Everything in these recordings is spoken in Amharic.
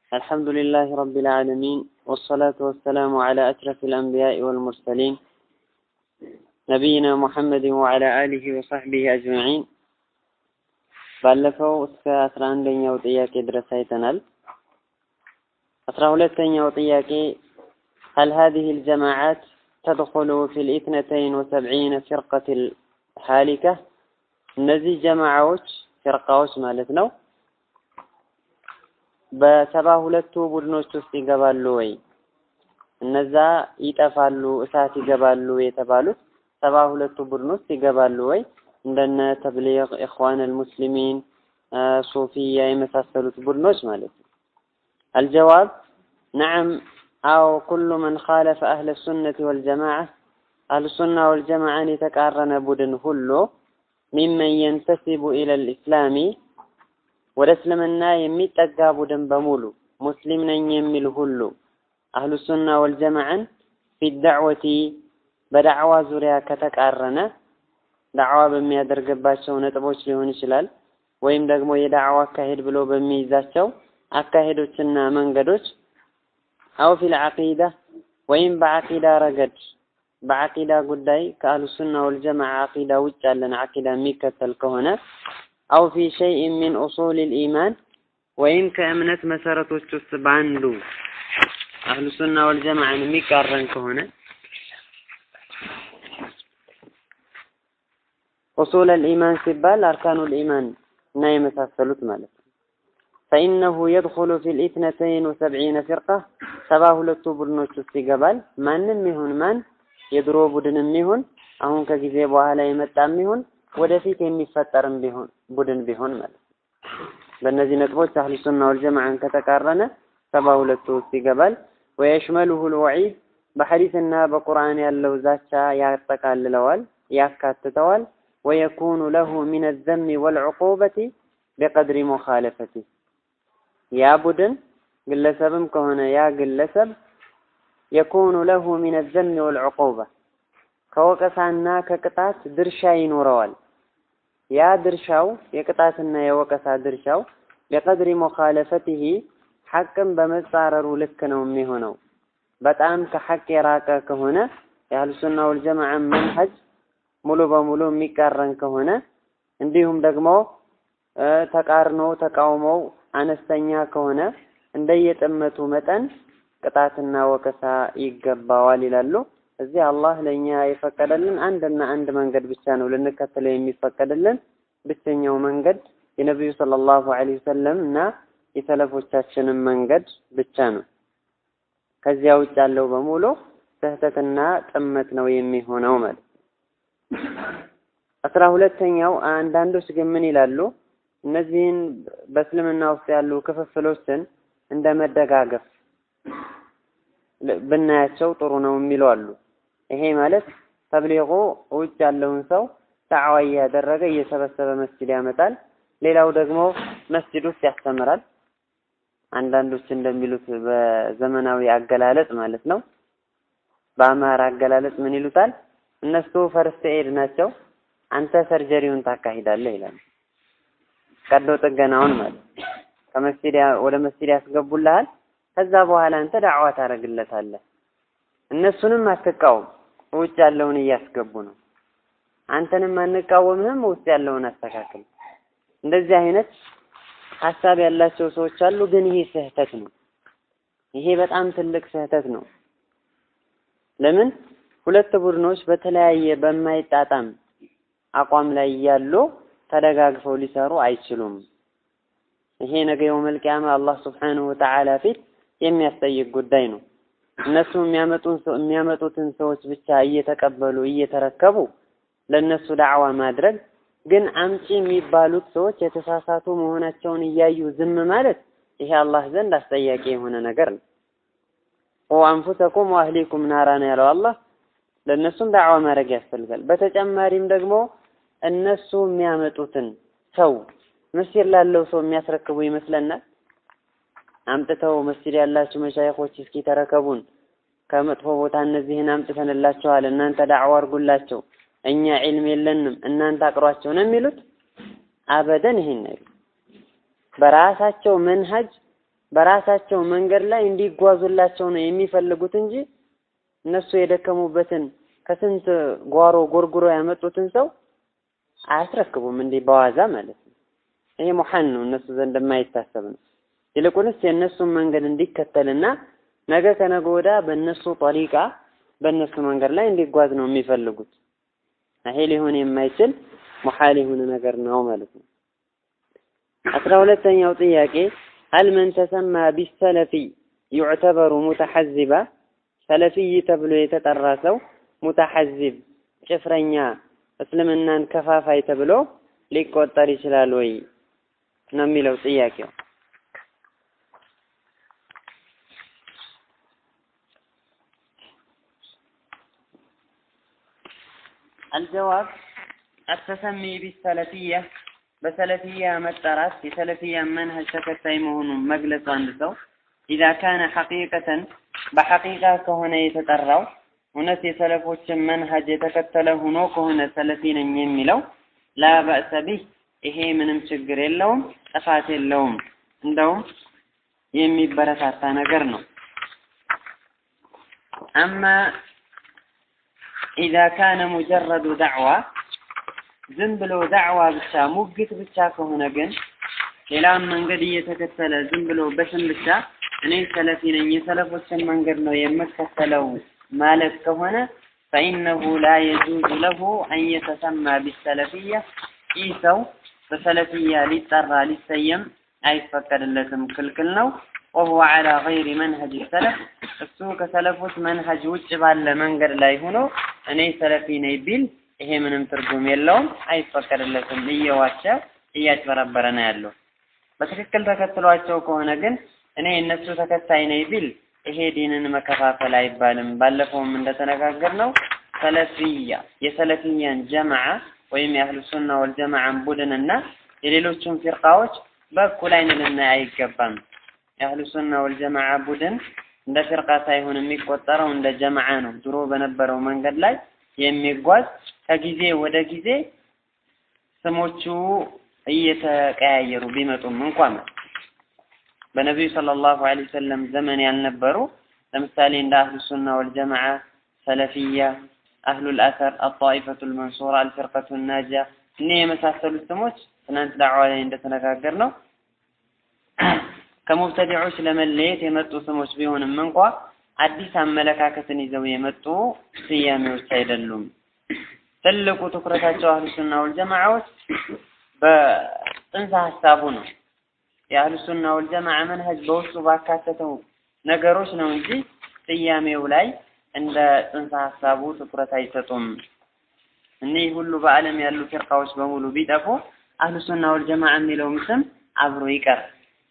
الحمد لله رب العالمين والصلاة والسلام على أشرف الأنبياء والمرسلين نبينا محمد وعلى آله وصحبه أجمعين ባለፈው እስከ አስራ አንደኛው ጥያቄ ድረስ አይተናል። አስራ ሁለተኛው ጥያቄ هل هذه الجماعات تدخل في الاثنتين وسبعين فرقة الحالكة እነዚህ ጀማዓዎች ፊርቃዎች ማለት ነው በሰባ ሁለቱ ቡድኖች ውስጥ ይገባሉ ወይ? እነዛ ይጠፋሉ፣ እሳት ይገባሉ የተባሉት ሰባ ሁለቱ ቡድን ውስጥ ይገባሉ ወይ? እንደነ ተብሊግ፣ ኢኽዋን አልሙስሊሚን፣ ሱፊያ የመሳሰሉት ቡድኖች ማለት ነው። አልጀዋብ ነዓም አው ኩሉ መን ኻለፈ አህለ ሱነቲ ወልጀማዓ አህሉ ሱና ወልጀማዓን የተቃረነ ቡድን ሁሉ ሚመን የንተሲቡ ኢለል ኢስላሚ ወደ እስልምና የሚጠጋ ቡድን በሙሉ ሙስሊም ነኝ የሚል ሁሉ አህሉ ሱና ወልጀማዓን ፊ ዳዕወቲ በዳዕዋ ዙሪያ ከተቃረነ ዳዕዋ በሚያደርግባቸው ነጥቦች ሊሆን ይችላል። ወይም ደግሞ የዳዕዋ አካሄድ ብሎ በሚይዛቸው አካሄዶችና መንገዶች አው ፊል ዐቂዳ ወይም በዐቂዳ ረገድ በዐቂዳ ጉዳይ ከአህሉ ሱና ወልጀማዓ ዐቂዳ ውጭ ያለን ዐቂዳ የሚከተል ከሆነ አው ፊ ሸይኢን ሚን ኡሱል ልኢማን ወይም ከእምነት መሰረቶች ውስጥ በአንዱ አህሉ ሱና ወልጀማዓን የሚቃረን ከሆነ ኡሱል ልኢማን ሲባል አርካኑ ልኢማን እና የመሳሰሉት ማለት ነው። ፈኢነሁ የድኹሉ ፊ ልኢትነተይን ወሰብዒነ ፊርቃ ሰባ ሁለቱ ቡድኖች ውስጥ ይገባል። ማንም ይሁን ማን የድሮ ቡድንም ይሁን አሁን ከጊዜ በኋላ የመጣም ይሁን ወደፊት የሚፈጠርም ቢሆን ቡድን ቢሆን ማለት ነው። በእነዚህ ነጥቦች አህሉ ሱና ወልጀማዓን ከተቃረነ ሰባ ሁለቱ ውስጥ ይገባል። ወየሽመሉሁ ልወዒድ በሐዲስና በቁርአን ያለው ዛቻ ያጠቃልለዋል፣ ያካትተዋል። ወየኩኑ ለሁ ሚን ዘሚ ወልዕቁበቲ ቢቀድሪ ሙኻለፈቲ ያ ቡድን ግለሰብም ከሆነ ያ ግለሰብ የኩኑ ለሁ ሚን ዘሚ ወልዕቁባ ከወቀሳና ከቅጣት ድርሻ ይኖረዋል። ያ ድርሻው የቅጣትና የወቀሳ ድርሻው ቢቀድሪ ሙኻለፈቲሂ ሐቅን በመጻረሩ ልክ ነው የሚሆነው። በጣም ከሐቅ የራቀ ከሆነ የአህሉ ሱና ወልጀማዓ መንሀጅ ሙሉ በሙሉ የሚቃረን ከሆነ እንዲሁም ደግሞ ተቃርኖ ተቃውሞው አነስተኛ ከሆነ እንደየጥመቱ መጠን ቅጣትና ወቀሳ ይገባዋል ይላሉ። እዚህ አላህ ለእኛ የፈቀደልን አንድና አንድ መንገድ ብቻ ነው ልንከተለው የሚፈቀድልን ብቸኛው መንገድ የነቢዩ ሰለላሁ ዐለይሂ ወሰለም እና የሰለፎቻችንን መንገድ ብቻ ነው። ከዚያ ውጭ ያለው በሙሉ ስህተትና ጥመት ነው የሚሆነው ማለት አስራ ሁለተኛው አንዳንዶች ግን ምን ይላሉ? እነዚህን በእስልምና ውስጥ ያሉ ክፍፍሎችን እንደ መደጋገፍ ብናያቸው ጥሩ ነው የሚሉ አሉ። ይሄ ማለት ተብሊቁ ውጭ ያለውን ሰው ዳዕዋ እያደረገ እየሰበሰበ መስጂድ ያመጣል። ሌላው ደግሞ መስጂድ ውስጥ ያስተምራል። አንዳንዶች እንደሚሉት በዘመናዊ አገላለጽ ማለት ነው። በአማራ አገላለጽ ምን ይሉታል? እነሱ ፈርስት ኤድ ናቸው፣ አንተ ሰርጀሪውን ታካሂዳለህ ይላል። ቀዶ ጥገናውን ማለት ከመስጂድ ወደ መስጂድ ያስገቡልሃል። ከዛ በኋላ አንተ ዳዕዋ ታደርግለታለህ። እነሱንም አትቃወም፣ ውጭ ያለውን እያስገቡ ነው። አንተንም አንቃወምህም፣ ውስጥ ያለውን አስተካክል። እንደዚህ አይነት ሀሳብ ያላቸው ሰዎች አሉ። ግን ይሄ ስህተት ነው። ይሄ በጣም ትልቅ ስህተት ነው። ለምን ሁለት ቡድኖች በተለያየ በማይጣጣም አቋም ላይ እያሉ ተደጋግፈው ሊሰሩ አይችሉም። ይሄ ነገ የውመል ቂያማ አላህ ሱብሓነሁ ወተዓላ ፊት የሚያስጠይቅ ጉዳይ ነው። እነሱ የሚያመጡትን ሰዎች ብቻ እየተቀበሉ እየተረከቡ ለነሱ ዳዕዋ ማድረግ ግን አምጪ የሚባሉት ሰዎች የተሳሳቱ መሆናቸውን እያዩ ዝም ማለት ይሄ አላህ ዘንድ አስጠያቂ የሆነ ነገር ነው። ወአንፉሰኩም ወአህሊኩም ናራ ነው ያለው አላህ። ለእነሱም ዳዕዋ ማድረግ ያስፈልጋል። በተጨማሪም ደግሞ እነሱ የሚያመጡትን ሰው መስጂድ ላለው ሰው የሚያስረክቡ ይመስለናል። አምጥተው መስጂድ ያላችሁ መሻይኾች እስኪ ተረከቡን፣ ከመጥፎ ቦታ እነዚህን አምጥተንላቸዋል፣ እናንተ ዳዕዋ አድርጉላቸው፣ እኛ ዒልም የለንም፣ እናንተ አቅሯቸው ነው የሚሉት። አበደን ይሄን ነገር በራሳቸው መንሀጅ በራሳቸው መንገድ ላይ እንዲጓዙላቸው ነው የሚፈልጉት እንጂ እነሱ የደከሙበትን ከስንት ጓሮ ጎርጉሮ ያመጡትን ሰው አያስረክቡም እንዲህ በዋዛ ማለት ነው። ይሄ ሙሐን ነው፣ እነሱ ዘንድ የማይታሰብ ነው። ይልቁንስ የእነሱን መንገድ እንዲከተልና ነገ ከነገ ወዳ በእነሱ ጠሪቃ በእነሱ መንገድ ላይ እንዲጓዝ ነው የሚፈልጉት። ይሄ ሊሆን የማይችል ሙሐል የሆነ ነገር ነው ማለት ነው። አስራ ሁለተኛው ጥያቄ هل من تسمى بالسلفي يعتبر متحزبا ሰለፊይ ተብሎ የተጠራ ሰው ሙተሐዚብ ጭፍረኛ እስልምናን ከፋፋይ ተብሎ ሊቆጠር ይችላል ወይ ነው የሚለው ጥያቄው። الجواب التسمي بالسلفية በሰለፊያ መጠራት የሰለፊያ መንሀጅ ተከታይ መሆኑን መግለጽ አንድ ሰው ኢዛ ካነ ሐቂቀተን በሐቂቃ ከሆነ የተጠራው እውነት የሰለፎችን መንሀጅ የተከተለ ሆኖ ከሆነ ሰለፊ ነኝ የሚለው ላ በእሰ ቢህ ይሄ ምንም ችግር የለውም፣ ጥፋት የለውም። እንደውም የሚበረታታ ነገር ነው። አማ ኢዛ ካነ ሙጀረዱ ዳዕዋ ዝም ብሎ ዳዕዋ ብቻ ሙግት ብቻ ከሆነ ግን ሌላም መንገድ እየተከተለ ዝም ብሎ በስም ብቻ እኔ ሰለፊ ነኝ የሰለፎችን መንገድ ነው የምከተለው ማለት ከሆነ ፈኢነሁ ላ የጁዙ ለሁ አን የተሰማ ቢሰለፊያ ይህ ሰው በሰለፊያ ሊጠራ ሊሰየም አይፈቀድለትም፣ ክልክል ነው። ወሁወ ዐላ ገይሪ መንሀጅ ሰለፍ እሱ ከሰለፎች መንሀጅ ውጭ ባለ መንገድ ላይ ሆኖ እኔ ሰለፊ ነኝ ቢል ይሄ ምንም ትርጉም የለውም፣ አይፈቀድለትም። እየዋሸ እያጭበረበረ ነው ያለው። በትክክል ተከትሏቸው ከሆነ ግን እኔ እነሱ ተከታይ ነኝ ቢል ይሄ ዲንን መከፋፈል አይባልም። ባለፈውም እንደተነጋገር ነው ሰለፊያ የሰለፊያን ጀማዓ ወይም የአህሉ ሱና ወልጀማዓን ቡድንና የሌሎቹን ፊርቃዎች በእኩል አይን ልናይ አይገባም። የአህሉ ሱና ወልጀማዓ ቡድን እንደ ፊርቃ ሳይሆን የሚቆጠረው እንደ ጀማዓ ነው። ድሮ በነበረው መንገድ ላይ የሚጓዝ ከጊዜ ወደ ጊዜ ስሞቹ እየተቀያየሩ ቢመጡም እንኳን በነቢዩ ሰለላሁ ዐለይሂ ወሰለም ዘመን ያልነበሩ ለምሳሌ እንደ አህሉ ሱና ወልጀማዓ፣ ሰለፊያ፣ አህሉል አሰር፣ አጣኢፈቱል መንሱራ፣ አልፊርቀቱ ናጂያ እኔ የመሳሰሉት ስሞች ትናንት ዳዕዋ ላይ እንደተነጋገር ነው ከሙብተዲዖች ለመለየት የመጡ ስሞች ቢሆንም እንኳ አዲስ አመለካከትን ይዘው የመጡ ስያሜዎች አይደሉም። ትልቁ ትኩረታቸው አህሉ ሱና ወልጀማዓዎች በጽንሰ ሀሳቡ ነው። የአህሉ ሱና ወልጀማዓ መንሀጅ በውስጡ ባካተተው ነገሮች ነው እንጂ ስያሜው ላይ እንደ ጽንሰ ሀሳቡ ትኩረት አይሰጡም። እኒህ ሁሉ በዓለም ያሉ ፊርቃዎች በሙሉ ቢጠፉ አህሉ ሱና ወልጀማዓ የሚለውም ስም አብሮ ይቀር።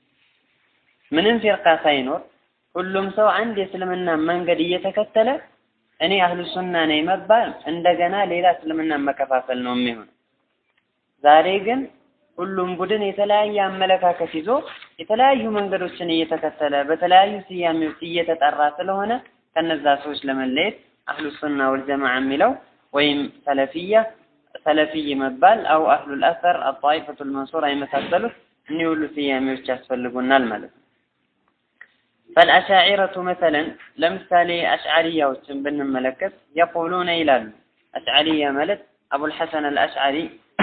ምንም ፊርቃ ሳይኖር ሁሉም ሰው አንድ የእስልምና መንገድ እየተከተለ እኔ አህሉ ሱና ነኝ መባል እንደገና ሌላ እስልምና መከፋፈል ነው የሚሆነው። ዛሬ ግን ሁሉም ቡድን የተለያየ አመለካከት ይዞ የተለያዩ መንገዶችን እየተከተለ በተለያዩ ስያሜዎች እየተጠራ ስለሆነ ከነዛ ሰዎች ለመለየት አህሉ ሱና ወልጀማዓ የሚለው ወይም ሰለፊያ ሰለፊይ መባል አው አህሉል አሰር አጣኢፈቱል መንሱራ የመሳሰሉት እኒህ ሁሉ ስያሜዎች ያስፈልጉናል ማለት ነው። ፈልአሻዒረቱ መሰለን ለምሳሌ አሽዓሪያዎችን ብንመለከት የቁሉነ ይላሉ። አሽዓሪያ ማለት አቡልሐሰን አልአሽዓሪ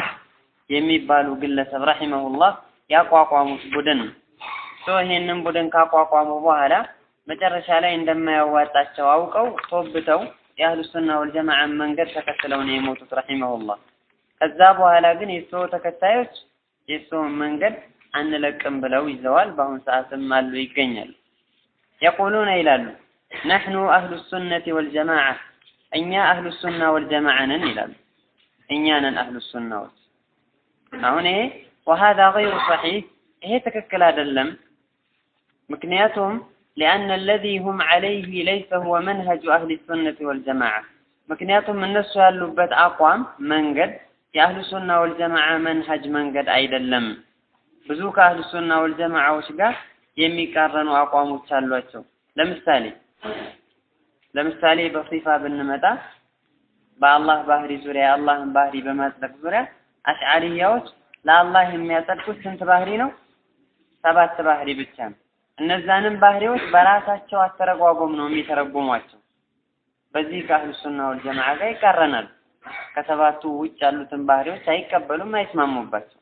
የሚባሉ ግለሰብ ረሂመሁላህ ያቋቋሙት ቡድን ነው። ሶ ይሄንን ቡድን ካቋቋሙ በኋላ መጨረሻ ላይ እንደማያዋጣቸው አውቀው ቶብተው የአህሉ ሱና ወልጀማዓን መንገድ ተከትለው ነው የሞቱት ረሂመሁላህ። ከዛ በኋላ ግን የእርስዎ ተከታዮች የእርስዎን መንገድ አንለቅም ብለው ይዘዋል። በአሁን ሰዓትም አሉ ይገኛሉ። የቁሉነ ይላሉ ነሕኑ አህሉ ሱነቲ ወልጀማዓ እኛ አህሉ ሱና ወልጀማዓ ነን ይላሉ። እኛ ነን አህሉ ሱናዎች። አሁን ይሄ ወሀዛ ገይሩ ሰሒህ ይሄ ትክክል አይደለም። ምክንያቱም ሊአነ አለዚ ሁም ዐለይህ ለይሰ ሁወ መንሀጁ አህሊ ሱነቲ ወልጀማዓ ምክንያቱም እነሱ ያሉበት አቋም መንገድ የአህሉ ሱና ወልጀማዓ መንሀጅ መንገድ አይደለም። ብዙ ከአህሉ ሱና ወልጀማዓዎች ጋር የሚቃረኑ አቋሞች አሏቸው። ለምሳሌ ለምሳሌ በሲፋ ብንመጣ በአላህ ባህሪ ዙሪያ የአላህን ባህሪ በማጽደቅ ዙሪያ አሽዓሪያዎች ለአላህ የሚያጸድቁት ስንት ባህሪ ነው? ሰባት ባህሪ ብቻ ነው። እነዛንም ባህሪዎች በራሳቸው አተረጓጎም ነው የሚተረጉሟቸው። በዚህ ከአህሉ ሱና ወል ጀማዓ ጋር ይቃረናሉ። ከሰባቱ ውጭ ያሉትን ባህሪዎች አይቀበሉም፣ አይስማሙባቸው።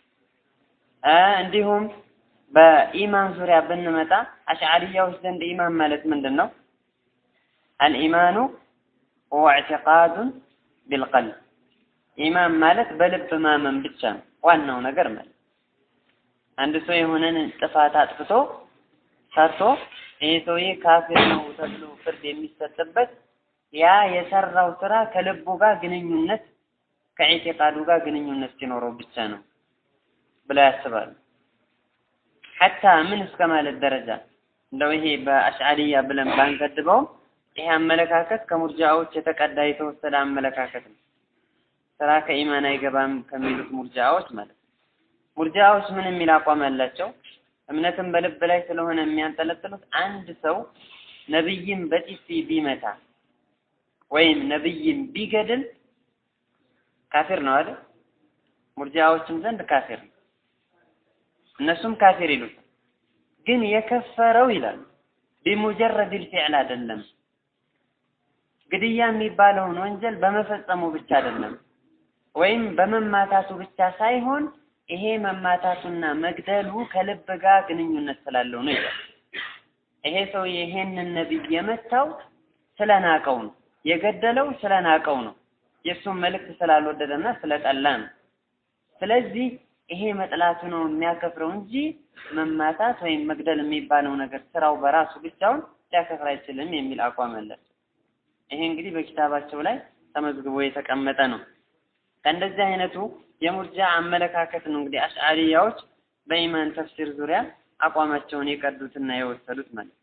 እንዲሁም በኢማን ዙሪያ ብንመጣ አሽዓሪያዎች ዘንድ ኢማን ማለት ምንድን ነው? አልኢማኑ ሁወ ኢዕቲቃዱን ቢልቀልብ ኢማን ማለት በልብ ማመን ብቻ ነው ዋናው ነገር ማለት አንድ ሰው የሆነን ጥፋት አጥፍቶ ሰርቶ ይሄ ሰውዬ ካፊር ነው ተብሎ ፍርድ የሚሰጥበት ያ የሰራው ስራ ከልቡ ጋር ግንኙነት ከኢዕቲቃዱ ጋር ግንኙነት ሲኖረው ብቻ ነው ብለው ያስባሉ። ሐታ ምን እስከ ማለት ደረጃ እንደው ይሄ በአሽዓሪያ ብለን ባንገድበውም ይሄ አመለካከት ከሙርጃዎች የተቀዳ የተወሰደ አመለካከት ነው። ስራ ከኢማን አይገባም ከሚሉት ሙርጃዎች ማለት ነው። ሙርጃዎች ምን የሚል አቋም ያላቸው እምነትን በልብ ላይ ስለሆነ የሚያንጠለጥሉት አንድ ሰው ነብይን በጢሲ ቢመታ ወይም ነብይን ቢገድል ካፊር ነው አይደል? ሙርጃዎችም ዘንድ ካፊር ነው። እነሱም ካፊር ይሉታል። ግን የከፈረው ይላሉ ቢሙጀረድ ልፊዕል አይደለም። ግድያ የሚባለውን ወንጀል በመፈጸሙ ብቻ አይደለም፣ ወይም በመማታቱ ብቻ ሳይሆን ይሄ መማታቱና መግደሉ ከልብ ጋር ግንኙነት ስላለው ነው ይላል። ይሄ ሰው ይሄንን ነብይ የመታው ስለናቀው ነው፣ የገደለው ስለናቀው ነው፣ የእሱን መልእክት ስላልወደደና ስለጠላ ነው። ስለዚህ ይሄ መጥላቱ ነው የሚያከፍረው እንጂ መማታት ወይም መግደል የሚባለው ነገር ስራው በራሱ ብቻውን ሊያከፍር አይችልም የሚል አቋም አላቸው። ይሄ እንግዲህ በኪታባቸው ላይ ተመዝግቦ የተቀመጠ ነው። ከእንደዚህ አይነቱ የሙርጃ አመለካከት ነው እንግዲህ አሽዓሪያዎች በኢማን ተፍሲር ዙሪያ አቋማቸውን የቀዱትና የወሰዱት ማለት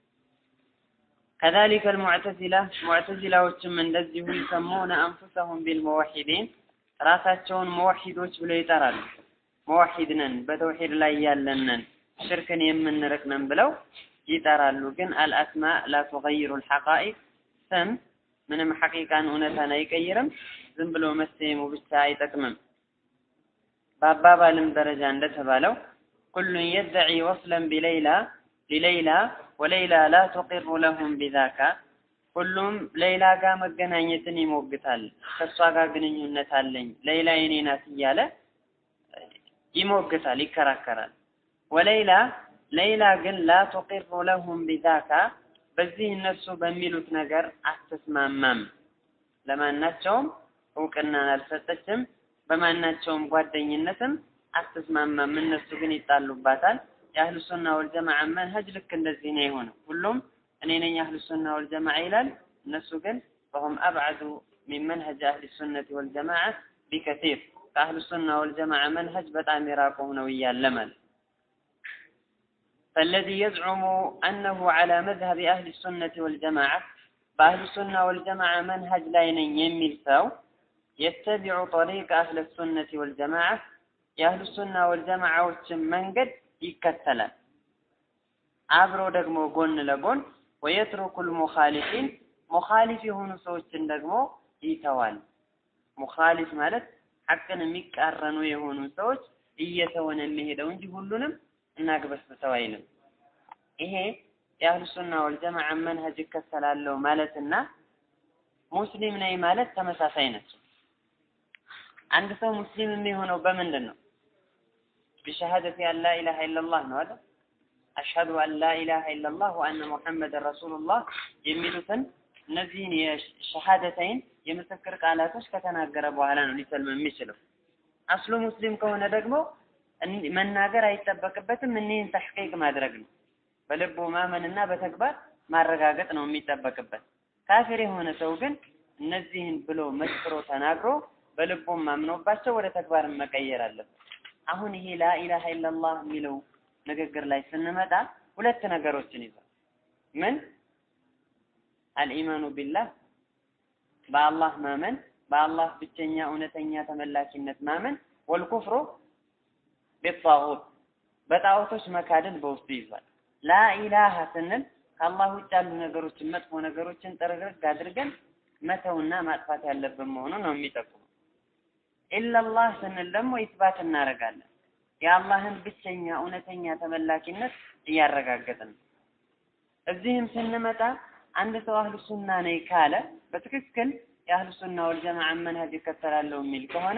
ከዛሊከ አልሙዕተዚላ ሙዕተዚላዎችም እንደዚሁ ይሰሙነ አንፉሰሁም ቢልሙወሒዲን ራሳቸውን መወሒዶች ብለው ይጠራሉ። መወሒድ ነን፣ በተውሒድ ላይ ያለን ነን፣ ሽርክን የምንርቅ ነን ብለው ይጠራሉ። ግን አልአስማ ላ ቱገይሩ ልሐቃኢቅ ስም ምንም ሐቂቃን እውነታን አይቀይርም። ዝም ብሎ መሰየሙ ብቻ አይጠቅምም። በአባባልም ደረጃ እንደተባለው ኩሉን የድዒ ወስለን ቢለይላ ሊለይላ ወለይላ ላ ቱቂሩ ለሁም ቢዛካ ሁሉም ሌይላ ጋር መገናኘትን ይሞግታል። ከእሷ ጋር ግንኙነት አለኝ ሌይላ የኔ ናት እያለ ይሞግታል፣ ይከራከራል። ወሌይላ ሌይላ ግን ላ ቱቂሩ ለሁም ቢዛካ በዚህ እነሱ በሚሉት ነገር አትስማማም። ለማናቸውም እውቅናን አልሰጠችም። በማናቸውም ጓደኝነትም አትስማማም። እነሱ ግን ይጣሉባታል። የአህሉ ሱና ወልጀማዓ መንሀጅ ልክ እንደዚህ ነው የሆነው። ሁሉም እኔ ነኝ አህሉ ሱና ወልጀማዓ ይላል። እነሱ ግን ፈሁም አብዓዱ ሚን መንሀጅ አህሊ ሱነቲ ወልጀማዓ ቢከቲር ከአህሉ ሱና ወልጀማዓ መንሀጅ በጣም የራቁ ሆነው እያለ ማለት فالذي يزعم أنه على مذهب أهل السنة والجماعة بأهل السنة والجماعة منهج لا يميل سو يتبع طريق أهل السنة والجماعة يا أهل السنة والجماعة من قد يكتلا አብሮ ደግሞ ጎን ለጎን ወየትሩኩል ሙኻሊፊን ሙኻሊፍ የሆኑ ሰዎችን ደግሞ ይተዋል። ሙኻሊፍ ማለት ሐቅን የሚቃረኑ የሆኑ ሰዎች እየተወነ የሚሄደው እንጂ ሁሉንም እናግበስብሰው አይልም። ይሄ የአህሉ ሱና ወልጀማዓ መንሀጅ እከተላለሁ ማለትና ሙስሊም ነኝ ማለት ተመሳሳይ ናቸው። አንድ ሰው ሙስሊም የሚሆነው በምንድን ነው? ቢሸሃደቲ አን ላ ኢላሃ ኢለላህ ነው አይደል? አሽሀዱ አን ላ ኢላሃ ኢለላህ ወአነ ሙሐመድን ረሱሉላህ የሚሉትን እነዚህን የሸሃደተይን የምስክር ቃላቶች ከተናገረ በኋላ ነው ሊሰልም የሚችለው። አስሉ ሙስሊም ከሆነ ደግሞ መናገር አይጠበቅበትም። እኒህን ተሕቂቅ ማድረግ ነው። በልቡ ማመንና በተግባር ማረጋገጥ ነው የሚጠበቅበት። ካፊር የሆነ ሰው ግን እነዚህን ብሎ መስክሮ ተናግሮ በልቡም ማምኖባቸው ወደ ተግባር መቀየር አለበት። አሁን ይሄ ላኢላሃ ኢለላህ የሚለው ንግግር ላይ ስንመጣ ሁለት ነገሮችን ይዟል። ምን አልኢማኑ ቢላህ በአላህ ማመን፣ በአላህ ብቸኛ እውነተኛ ተመላኪነት ማመን፣ ወልኩፍሩ ቢጣዖት በጣዖቶች መካደል በውስጡ ይዟል። ላኢላሃ ስንል ከአላህ ውጭ ያሉ ነገሮችን መጥፎ ነገሮችን ጥርግርግ አድርገን መተውና ማጥፋት ያለብን መሆኑን ነው የሚጠቁመው። ኢለላህ ስንል ደግሞ ኢትባት እናደርጋለን። የአላህን ብቸኛ እውነተኛ ተመላኪነት እያረጋገጥን ነው። እዚህም ስንመጣ አንድ ሰው አህሉ ሱና ነኝ ካለ በትክክል የአህሉ ሱና ወልጀማዓ መንሀጅ ይከተላለሁ የሚል ከሆነ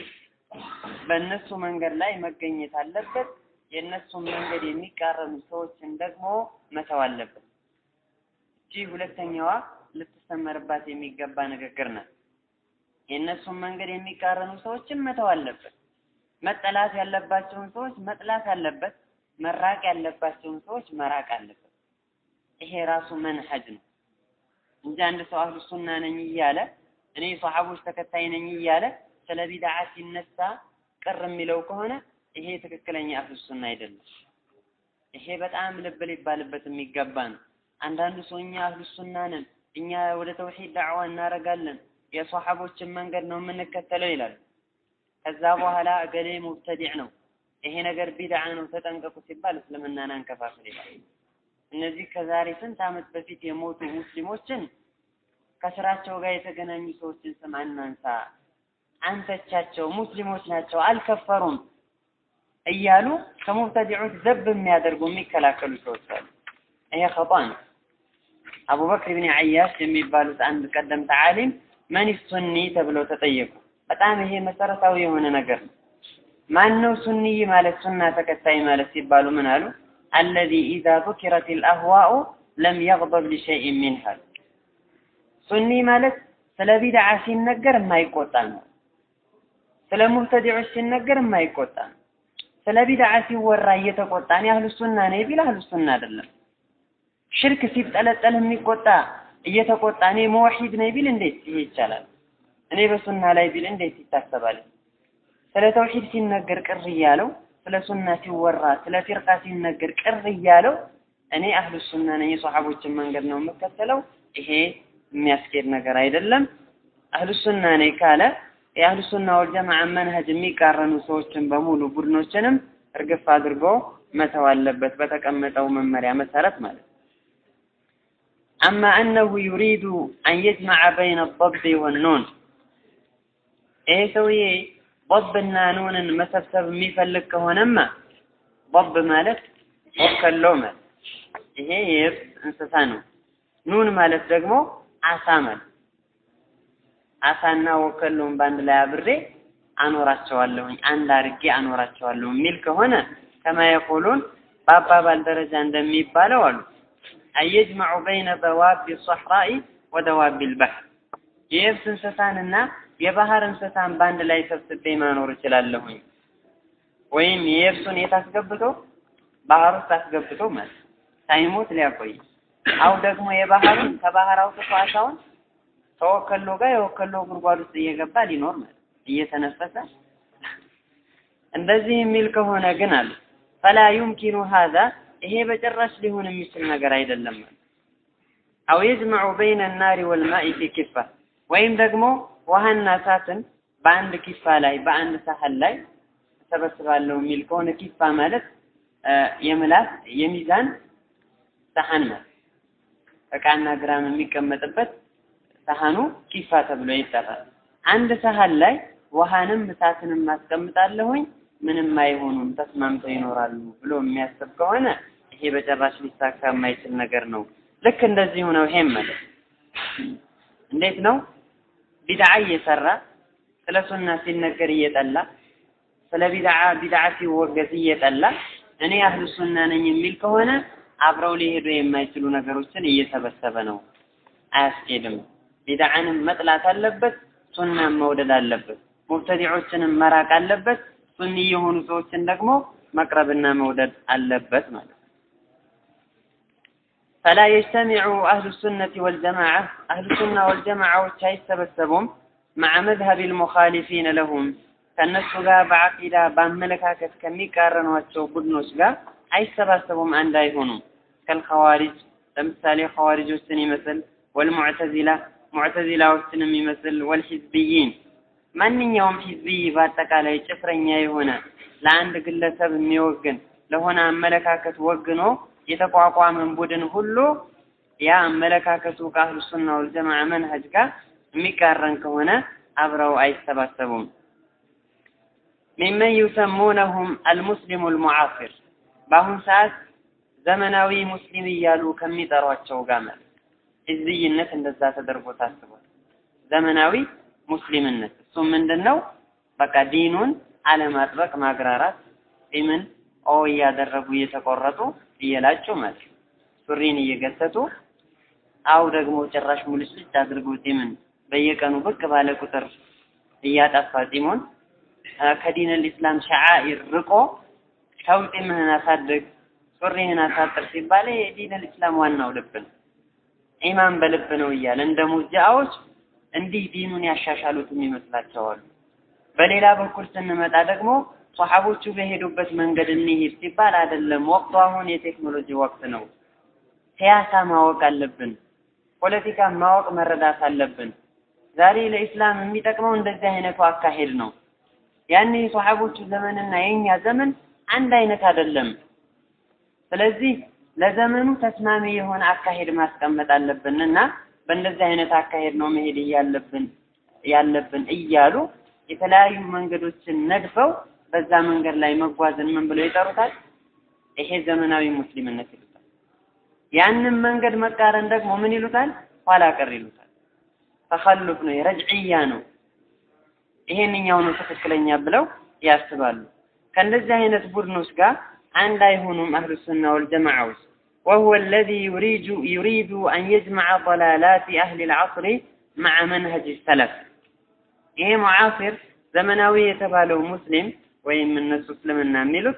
በእነሱ መንገድ ላይ መገኘት አለበት። የእነሱን መንገድ የሚቃረኑ ሰዎችን ደግሞ መተው አለበት። እቺ ሁለተኛዋ ልትሰመርባት የሚገባ ንግግር ናት። የእነሱን መንገድ የሚቃረኑ ሰዎችን መተው አለበት። መጠላት ያለባቸውን ሰዎች መጥላት አለበት። መራቅ ያለባቸውን ሰዎች መራቅ አለበት። ይሄ ራሱ መንሀጅ ነው እንጂ አንድ ሰው አህሉ ሱና ነኝ እያለ እኔ ሰሓቦች ተከታይ ነኝ እያለ ስለ ቢድዓ ሲነሳ ቅር የሚለው ከሆነ ይሄ ትክክለኛ አህሉ ሱና አይደለም። ይሄ በጣም ልብ ሊባልበት የሚገባ ነው። አንዳንዱ ሰው እኛ አህሉ ሱና ነን፣ እኛ ወደ ተውሂድ ዳዕዋ እናደርጋለን፣ የሰሓቦችን መንገድ ነው የምንከተለው ይላሉ። ከዛ በኋላ እገሌ ሙብተዲዕ ነው፣ ይሄ ነገር ቢድዓ ነው፣ ተጠንቀቁ ሲባል እስልምናን አንከፋፍል ይላል። እነዚህ ከዛሬ ስንት ዓመት በፊት የሞቱ ሙስሊሞችን ከስራቸው ጋር የተገናኙ ሰዎችን ስም አናንሳ፣ አንተቻቸው፣ ሙስሊሞች ናቸው፣ አልከፈሩም እያሉ ከሙብተዲዖች ዘብ የሚያደርጉ የሚከላከሉ ሰዎች አሉ። ይሄ ኸጣ ነው። አቡበክር ብን አያሽ የሚባሉት አንድ ቀደምት ዓሊም መን ሱኒ ተብለው ተጠየቁ። በጣም ይሄ መሰረታዊ የሆነ ነገር ነው። ማን ነው ሱኒይ ማለት ሱና ተከታይ ማለት ሲባሉ ምን አሉ? አለዚ ኢዛ ذكرت الأهواء ለም يغضب لشيء منها ሱኒ ማለት ስለ ቢድዓ ሲነገር የማይቆጣ ነው። ስለ ሙብተዲዖች ሲነገር የማይቆጣ ነው። ስለ ቢድዓ ሲወራ እየተቆጣ እኔ አህሉ ሱና ነኝ ቢል አህሉ ሱና አይደለም። ሽርክ ሲጠለጠል የሚቆጣ እየተቆጣ እኔ መወሒድ ነኝ ቢል እንዴት ይሄ ይቻላል? እኔ በሱና ላይ ቢል እንዴት ይታሰባል? ስለ ተውሂድ ሲነገር ቅር እያለው ስለ ሱና ሲወራ ስለ ፊርቃ ሲነገር ቅር እያለው እኔ አህሉ ሱና ነኝ የሰሓቦችን መንገድ ነው የምከተለው ይሄ የሚያስኬድ ነገር አይደለም። አህሉ ሱና ነኝ ካለ የአህሉ ሱና ወልጀማዓ መንሀጅ የሚቃረኑ ሰዎችን በሙሉ ቡድኖችንም እርግፍ አድርጎ መተው አለበት በተቀመጠው መመሪያ መሰረት ማለት አማ አነሁ ዩሪዱ አን የጅመዐ በይነ ضብ ወኑን ይሄ ሰውዬ ضብና ኑንን መሰብሰብ የሚፈልግ ከሆነማ ضብ ማለት ወከሎ ማለት ይሄ የየብስ እንስሳ ነው። ኑን ማለት ደግሞ አሳ ማለት አሳና ወከሎን በአንድ ላይ አብሬ አኖራቸዋለሁኝ አንድ አድርጌ አኖራቸዋለሁ የሚል ከሆነ ከማ የቁሉን በአባባል ደረጃ እንደሚባለው አሉ አየጅመዑ በይነ በዋቢ ሰሕራኢ ወደዋቢ ልባሕር የየብስ እንስሳንና የባህር እንስሳን በአንድ ላይ ሰብስቤ ማኖር እችላለሁኝ። ወይም የየብሱን የት አስገብቶ ባህር ውስጥ አስገብቶ ማለት ሳይሞት ሊያቆይ አው ደግሞ የባህሩን ከባህር አውጥቶ አሳውን ከወከሎ ጋር የወከሎ ጉድጓድ ውስጥ እየገባ ሊኖር ማለት እየተነፈሰ እንደዚህ የሚል ከሆነ ግን አሉ ፈላ ዩምኪኑ ሀዛ ይሄ በጭራሽ ሊሆን የሚችል ነገር አይደለም ማለት አው የጅመዑ በይነ ናሪ ወልማኢ ፊ ኪፋ ወይም ደግሞ ውሃና እሳትን በአንድ ኪፋ ላይ በአንድ ሳህን ላይ እሰበስባለሁ የሚል ከሆነ ኪፋ ማለት የምላስ የሚዛን ሳህን ማለት እቃና ግራም የሚቀመጥበት ሳህኑ ኪፋ ተብሎ ይጠራል። አንድ ሳህን ላይ ውሃንም እሳትንም ማስቀምጣለሁኝ ምንም አይሆኑም ተስማምተው ይኖራሉ ብሎ የሚያስብ ከሆነ ይሄ በጭራሽ ሊሳካ የማይችል ነገር ነው። ልክ እንደዚሁ ነው። ይሄም ማለት እንዴት ነው? ቢድዓ እየሰራ ስለ ሱና ሲነገር እየጠላ ስለ ቢድዓ ቢድዓ ሲወገዝ እየጠላ እኔ አህሉ ሱና ነኝ የሚል ከሆነ አብረው ሊሄዱ የማይችሉ ነገሮችን እየሰበሰበ ነው። አያስኬድም። ቢድዓንም መጥላት አለበት፣ ሱናን መውደድ አለበት። ሙብተዲዖችንም መራቅ አለበት። ሱኒ የሆኑ ሰዎችን ደግሞ መቅረብና መውደድ አለበት ማለት ነው። ፈላ የጅተሚዑ አህሉ ሱነቲ ወልጀማዓ አህሉ ሱና ወልጀማዓዎች አይሰበሰቡም መዓ መዝሀብ ልሙኻሊፊነ ለሁም ከእነሱ ጋር በዓቂዳ በአመለካከት ከሚቃረኗቸው ቡድኖች ጋር አይሰባሰቡም፣ አንድ አይሆኑም። ከልኸዋሪጅ ለምሳሌ ኸዋሪጆችን ይመስል ወልሙዕተዚላ ሙዕተዚላዎችን የሚመስል ወልሒዝብይን ማንኛውም ሒዝብይ በአጠቃላይ ጭፍረኛ የሆነ ለአንድ ግለሰብ የሚወግን ለሆነ አመለካከት ወግኖ የተቋቋመን ቡድን ሁሉ ያ አመለካከቱ ከአህሉ ሱና ወልጀማዓ መንሀጅ ጋር የሚቃረን ከሆነ አብረው አይሰባሰቡም። ሚመን ዩሰሙነሁም አልሙስሊሙ አልሙዓሲር በአሁን ሰዓት ዘመናዊ ሙስሊም እያሉ ከሚጠሯቸው ጋር ማለት ህዝብይነት እንደዛ ተደርጎ ታስቧል። ዘመናዊ ሙስሊምነት እሱም ምንድን ነው? በቃ ዲኑን አለማጥበቅ ማግራራት፣ ጢምን ኦ እያደረጉ እየተቆረጡ እየላጩ ማለት ሱሪን እየገሰጡ አው ደግሞ ጭራሽ ሙልጭልጭ አድርጎ ጢምን በየቀኑ ብቅ ባለ ቁጥር እያጠፋ ጢሙን ከዲን ልእስላም ሸዓኢር ርቆ ተው ጢምህን አሳድግ ሱሪህን አሳጥር ሲባል የዲን ልእስላም ዋናው ልብ ነው። ኢማን በልብ ነው እያለ እንደ ሙርጂዓዎች እንዲህ ዲኑን ያሻሻሉትም ይመስላቸዋል። በሌላ በኩል ስንመጣ ደግሞ ሰሓቦቹ በሄዱበት መንገድ እንሂድ ሲባል አይደለም። ወቅቱ አሁን የቴክኖሎጂ ወቅት ነው። ሲያሳ ማወቅ አለብን። ፖለቲካ ማወቅ መረዳት አለብን። ዛሬ ለኢስላም የሚጠቅመው እንደዚህ አይነቱ አካሄድ ነው። ያኔ የሰሓቦቹ ዘመንና የኛ ዘመን አንድ አይነት አይደለም። ስለዚህ ለዘመኑ ተስማሚ የሆነ አካሄድ ማስቀመጥ አለብን እና በእንደዚህ አይነት አካሄድ ነው መሄድ እያለብን ያለብን እያሉ የተለያዩ መንገዶችን ነድፈው በዛ መንገድ ላይ መጓዝን ምን ብለው ይጠሩታል? ይሄ ዘመናዊ ሙስሊምነት ይሉታል። ያንን መንገድ መቃረን ደግሞ ምን ይሉታል? ኋላ ቀር ይሉታል። ተኸሉፍ ነው፣ ረጅዕያ ነው። ይሄንኛው ነው ትክክለኛ ብለው ያስባሉ። ከእንደዚህ አይነት ቡድኖች ጋር አንድ አይሆኑም አህሉ ሱና ወልጀማዓዎች وهو الذي يريد يريد أن يجمع ضلالات أهل العصر مع منهج السلف ይሄ ሙዓሲር ዘመናዊ የተባለው ሙስሊም ወይም እነሱ እስልምና የሚሉት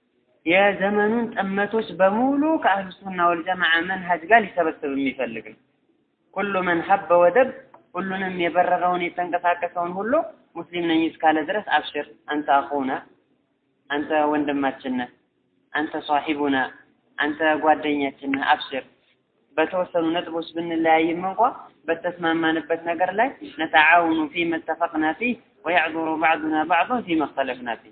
የዘመኑን ጥመቶች በሙሉ ከአህሉ ሱና ወልጀማዓ መንሀጅ ጋር ሊሰበስብ የሚፈልግ ነው። ኩሉ መን ሀበ ወደብ ሁሉንም የበረረውን የተንቀሳቀሰውን ሁሉ ሙስሊም ነኝ እስካለ ድረስ አብሽር፣ አንተ አኹና፣ አንተ ወንድማችን ነህ፣ አንተ ሷሒቡና፣ አንተ ጓደኛችን ነህ፣ አብሽር። በተወሰኑ ነጥቦች ብንለያይም እንኳ በተስማማንበት ነገር ላይ ነተዓውኑ ፊ መተፈቅና ፊህ ወያዕዙሩ ባዕዱና ባዕዱን ፊ መክተለፍና ፊህ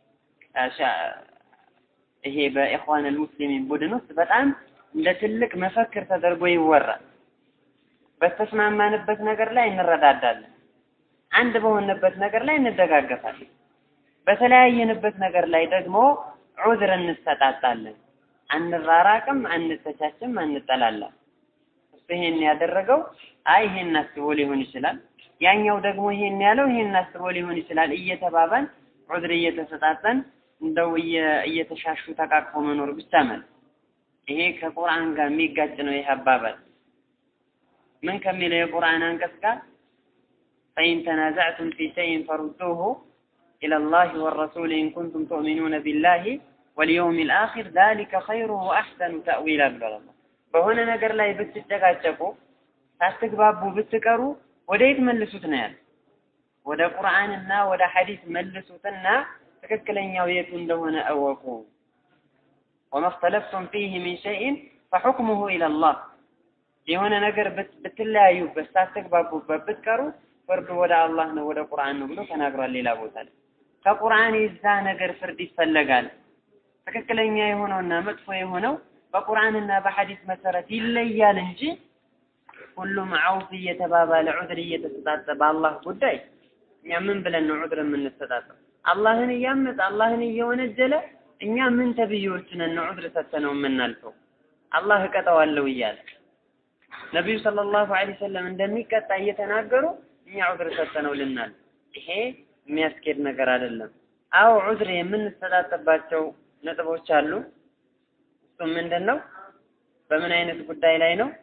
ይሄ በኢኽዋን አልሙስሊሚን ቡድን ውስጥ በጣም እንደ ትልቅ መፈክር ተደርጎ ይወራል። በተስማማንበት ነገር ላይ እንረዳዳለን። አንድ በሆነበት ነገር ላይ እንደጋገፋለን። በተለያየንበት ነገር ላይ ደግሞ ዑዝር እንሰጣጣለን። አንራራቅም፣ አንተቻችም፣ አንጠላላም። እሱ ይሄን ያደረገው አይ ይሄን አስቦ ሊሆን ይችላል፣ ያኛው ደግሞ ይሄን ያለው ይሄን አስቦ ሊሆን ይችላል እየተባባን ዑዝር እየተሰጣጠን እንደው እየተሻሹ ተቃቅፎ መኖር ብቻ ማለት ይሄ ከቁርአን ጋር የሚጋጭ ነው። ይሄ አባባል ምን ከሚለው የቁርአን አንቀጽ ጋር ፈኢን ተናዛዕቱም ፊ ሸይን ፈሩዱሁ ኢለላሂ ወረሱል ኢን ኩንቱም ቱእሚኑነ ቢላሂ ወልየውም ልአኺር ዛሊከ ኸይሩ ወአሕሰኑ ተእዊላ ብሏል አላህ። በሆነ ነገር ላይ ብትጨቃጨቁ ሳትግባቡ ብትቀሩ ወደ የት መልሱት ነው ያለ? ወደ ቁርአንና ወደ ሐዲስ መልሱትና ትክክለኛው የቱ እንደሆነ እወቁ። ወማ እኽተለፍቱም ፊህ ሚን ሸይእን ፈሑክሙሁ ኢለላህ የሆነ ነገር ብትለያዩበት ሳትግባቡበት ብትቀሩ ፍርዱ ወደ አላህ ነው ወደ ቁርአን ነው ብሎ ተናግሯል። ሌላ ቦታ ላይ ከቁርአን የዛ ነገር ፍርድ ይፈለጋል። ትክክለኛ የሆነውና መጥፎ የሆነው በቁርአንና በሐዲስ መሰረት ይለያል እንጂ ሁሉም አውፍ እየተባባለ ዑድር እየተሰጣጠ በአላህ ጉዳይ እኛ ምን ብለን ነው ዑድር የምንሰጣጠው? አላህን እያመፀ አላህን እየወነጀለ እኛ ምን ተብዬዎች ነን ነው ዑድር ሰጥተነው የምናልፈው? አላህ እቀጣዋለሁ እያለ ነቢዩ ሰለላሁ ዐለይሂ ወሰለም እንደሚቀጣ እየተናገሩ እኛ ዑድር ሰጥተነው ልናል። ይሄ የሚያስኬድ ነገር አይደለም። አዎ ዑድር የምንሰጣጠባቸው ነጥቦች አሉ። እሱም ምንድን ነው? በምን አይነት ጉዳይ ላይ ነው?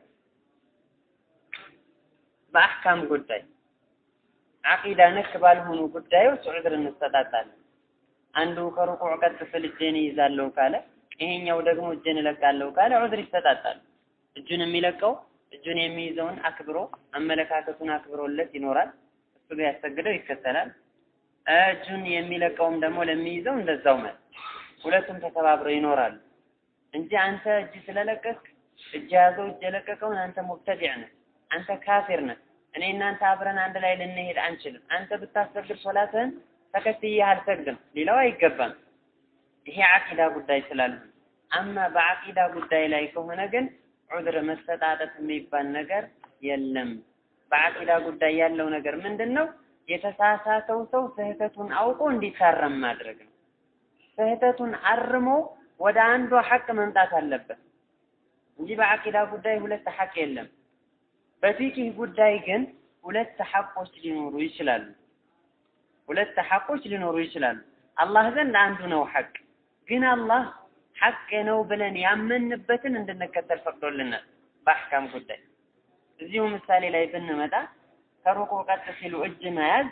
በአህካም ጉዳይ አቂዳ ነክ ባልሆኑ ጉዳዮች ዑድር እንሰጣጣለን። አንዱ ከሩቁዕ ቀጥ ስል እጄን ይይዛለሁ ካለ፣ ይሄኛው ደግሞ እጄን እለቃለሁ ካለ ዑድር ይሰጣጣል። እጁን የሚለቀው እጁን የሚይዘውን አክብሮ አመለካከቱን አክብሮለት ይኖራል። እሱ ቢያሰግደው ይከተላል። እጁን የሚለቀውም ደግሞ ለሚይዘው እንደዛው ማለት ሁለቱም ተከባብረው ይኖራሉ እንጂ አንተ እጅ ስለለቀቅ እጅ ያዘው እጅ የለቀቀውን አንተ ሙብተዲዕ ነህ፣ አንተ ካፊር ነህ፣ እኔ እናንተ አብረን አንድ ላይ ልንሄድ አንችልም። አንተ ብታሰግድ ሶላትህን ተከትዬ አልሰግድም ሌላው አይገባም። ይሄ አቂዳ ጉዳይ ስላለ አማ በአቂዳ ጉዳይ ላይ ከሆነ ግን ዑድር መሰጣጠት የሚባል ነገር የለም። በአቂዳ ጉዳይ ያለው ነገር ምንድን ነው? የተሳሳተው ሰው ስህተቱን አውቆ እንዲታረም ማድረግ ነው። ስህተቱን አርሞ ወደ አንዷ ሐቅ መምጣት አለበት እንጂ በአቂዳ ጉዳይ ሁለት ሐቅ የለም። በፊቂህ ጉዳይ ግን ሁለት ሐቆች ሊኖሩ ይችላሉ። ሁለት ሐቆች ሊኖሩ ይችላሉ። አላህ ዘንድ አንዱ ነው ሐቅ። ግን አላህ ሐቅ ነው ብለን ያመንበትን እንድንከተል ፈቅዶልናል በአሕካም ጉዳይ። እዚሁ ምሳሌ ላይ ብንመጣ ከሩቁ ቀጥ ሲሉ እጅ መያዝ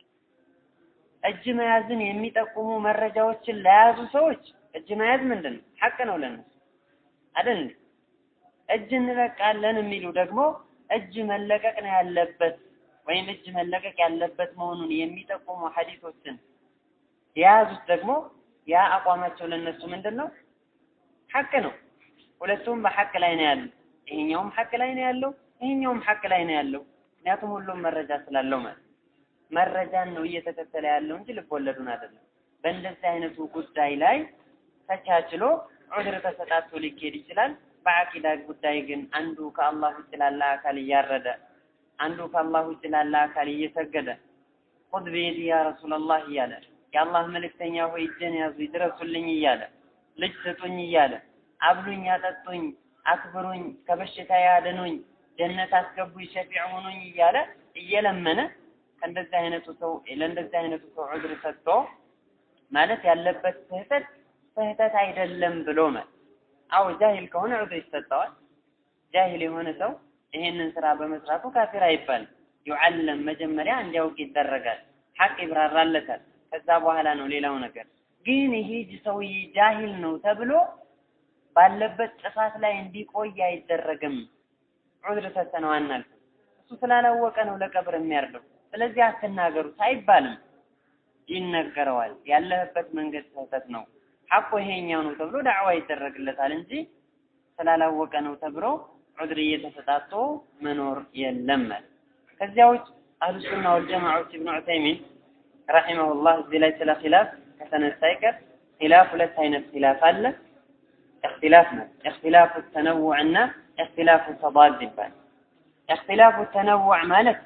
እጅ መያዝን የሚጠቁሙ መረጃዎችን ለያዙ ሰዎች እጅ መያዝ ምንድን ነው? ሐቅ ነው ለነሱ አይደል? እጅ እንለቃለን የሚሉ ደግሞ እጅ መለቀቅ ነው ያለበት ወይም እጅ መለቀቅ ያለበት መሆኑን የሚጠቁሙ ሐዲሶችን የያዙት ደግሞ ያ አቋማቸው ለነሱ ምንድን ነው? ሐቅ ነው። ሁለቱም በሐቅ ላይ ነው ያለው። ይሄኛውም ሐቅ ላይ ነው ያለው፣ ይሄኛውም ሐቅ ላይ ነው ያለው። ምክንያቱም ሁሉም መረጃ ስላለው ማለት መረጃን ነው እየተከተለ ያለው እንጂ ልቦለዱን አይደለም። በእንደዚህ አይነቱ ጉዳይ ላይ ተቻችሎ ዑድር ተሰጣቶ ሊኬድ ይችላል። በአቂዳ ጉዳይ ግን አንዱ ከአላህ ውጭ ላለ አካል እያረደ አንዱ ከአላህ ውጭ ላለ አካል እየሰገደ ኹዝ ቢየዲ ያ ረሱላላህ እያለ የአላህ መልእክተኛ ሆይ እጄን ያዙ ይድረሱልኝ እያለ ልጅ ስጡኝ እያለ አብሉኝ፣ አጠጡኝ፣ አክብሩኝ፣ ከበሽታ ያድኑኝ፣ ጀነት አስገቡኝ፣ ሸፊዕ ሁኑኝ እያለ እየለመነ ከእንደዚህ አይነቱ ሰው ለእንደዚህ አይነቱ ሰው ዑድር ሰጥቶ ማለት ያለበት ስህተት ስህተት አይደለም ብሎ ማለት አው ጃሂል ከሆነ ዑድር ይሰጠዋል። ጃሂል የሆነ ሰው ይሄንን ስራ በመስራቱ ካፊር አይባልም። ዩዓለም መጀመሪያ እንዲያውቅ ይደረጋል። ሐቅ ይብራራለታል። ከዛ በኋላ ነው ሌላው ነገር። ግን ይሄ ሰውዬ ጃሂል ነው ተብሎ ባለበት ጥፋት ላይ እንዲቆይ አይደረግም። ዑድር ሰጥተነው አናልፍም። እሱ ስላላወቀ ነው ለቀብር የሚያርደው። ስለዚህ አትናገሩት አይባልም። ይነገረዋል። ያለህበት መንገድ ስህተት ነው፣ ሐቁ ይሄኛው ነው ተብሎ ዳዕዋ ይደረግለታል እንጂ ስላላወቀ ነው ተብሎ ዑድር እየተሰጣጡ መኖር የለም ማለት። ከዚያ ውጭ አህሉ ሱና ወልጀማዓዎች ኢብኑ ዑሰይሚን ረሒመሁላህ እዚህ ላይ ስለ ኺላፍ ከተነሳ ይቀር ኺላፍ ሁለት አይነት ኺላፍ አለ። እክትላፍ ነው። እክትላፉ ተነውዕ እና እክትላፉ ተዳድ ይባላል። እክትላፉ ተነውዕ ማለት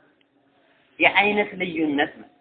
የአይነት ልዩነት ነው።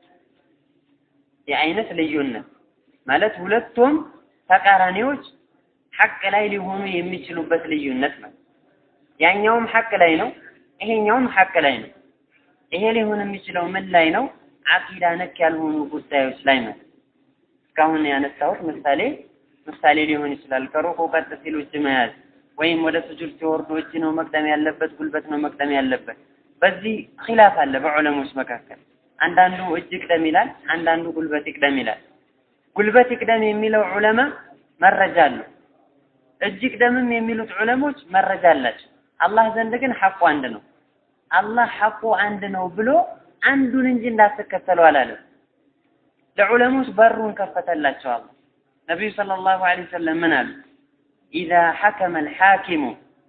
የአይነት ልዩነት ማለት ሁለቱም ተቃራኒዎች ሐቅ ላይ ሊሆኑ የሚችሉበት ልዩነት ነው። ያኛውም ሐቅ ላይ ነው፣ ይሄኛውም ሐቅ ላይ ነው። ይሄ ሊሆን የሚችለው ምን ላይ ነው? አቂዳ ነክ ያልሆኑ ጉዳዮች ላይ ነው። እስካሁን ያነሳሁት ምሳሌ ምሳሌ ሊሆን ይችላል። ከሩቁ ቀጥ ሲሉ እጅ መያዝ ወይም ወደ ስጁድ ሲወርዱ እጅ ነው መቅደም ያለበት፣ ጉልበት ነው መቅደም ያለበት። በዚህ ኺላፍ አለ በዑለሞች መካከል። አንዳንዱ እጅ ይቅደም ይላል፣ አንዳንዱ ጉልበት ይቅደም ይላል። ጉልበት ይቅደም የሚለው ዑለማ መረጃ አለው። እጅ ይቅደምም የሚሉት ዑለሞች መረጃ አላቸው። አላህ ዘንድ ግን ሐቁ አንድ ነው። አላህ ሐቁ አንድ ነው ብሎ አንዱን እንጂ እንዳትከተሉ አላለም። ለዑለሞች በሩን ከፈተላቸው አላህ። ነቢዩ ሰለላሁ ዐለይሂ ወሰለም ምን አሉ? ኢዛ ሐከመ አልሐኪሙ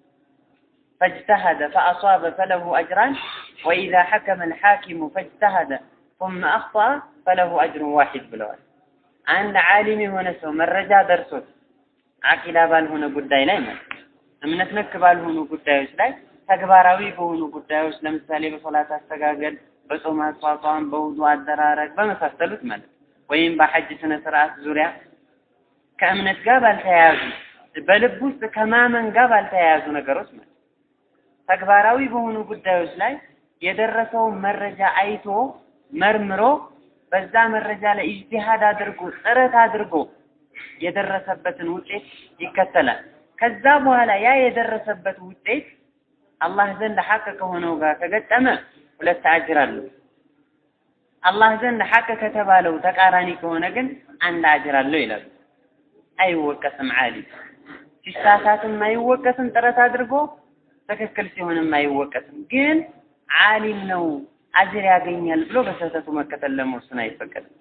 فاجتهد فأصاب فله أجران وإذا حكم الحاكم فاجتهد ثم أخطأ فله أجر واحد ብለዋል። አንድ ዓሊም የሆነ ሰው መረጃ ደርሶት አቂዳ ባልሆነ ጉዳይ ላይ ማለት እምነት ነክ ባልሆኑ ጉዳዮች ላይ ተግባራዊ በሆኑ ጉዳዮች ለምሳሌ በሶላት አስተጋገድ፣ በጾም አቋቋም፣ በውዱ አደራረግ በመሳሰሉት ማለት ወይም በሐጅ ስነ ስርዓት ዙሪያ ከእምነት ጋር ባልተያያዙ በልብ ውስጥ ከማመን ጋር ባልተያያዙ ነገሮች ማለት ተግባራዊ በሆኑ ጉዳዮች ላይ የደረሰውን መረጃ አይቶ መርምሮ በዛ መረጃ ላይ ኢጅቲሃድ አድርጎ ጥረት አድርጎ የደረሰበትን ውጤት ይከተላል። ከዛ በኋላ ያ የደረሰበት ውጤት አላህ ዘንድ ሐቅ ከሆነው ጋር ከገጠመ ሁለት አጅር አለው። አላህ ዘንድ ሐቅ ከተባለው ተቃራኒ ከሆነ ግን አንድ አጅር አለው ይላሉ። አይወቀስም። ዓሊም ሲሳሳትም አይወቀስም፣ ጥረት አድርጎ ትክክል ሲሆንም አይወቀስም። ግን ዓሊም ነው አጅር ያገኛል ብሎ በስህተቱ መከተል ለመወሰን አይፈቀድም።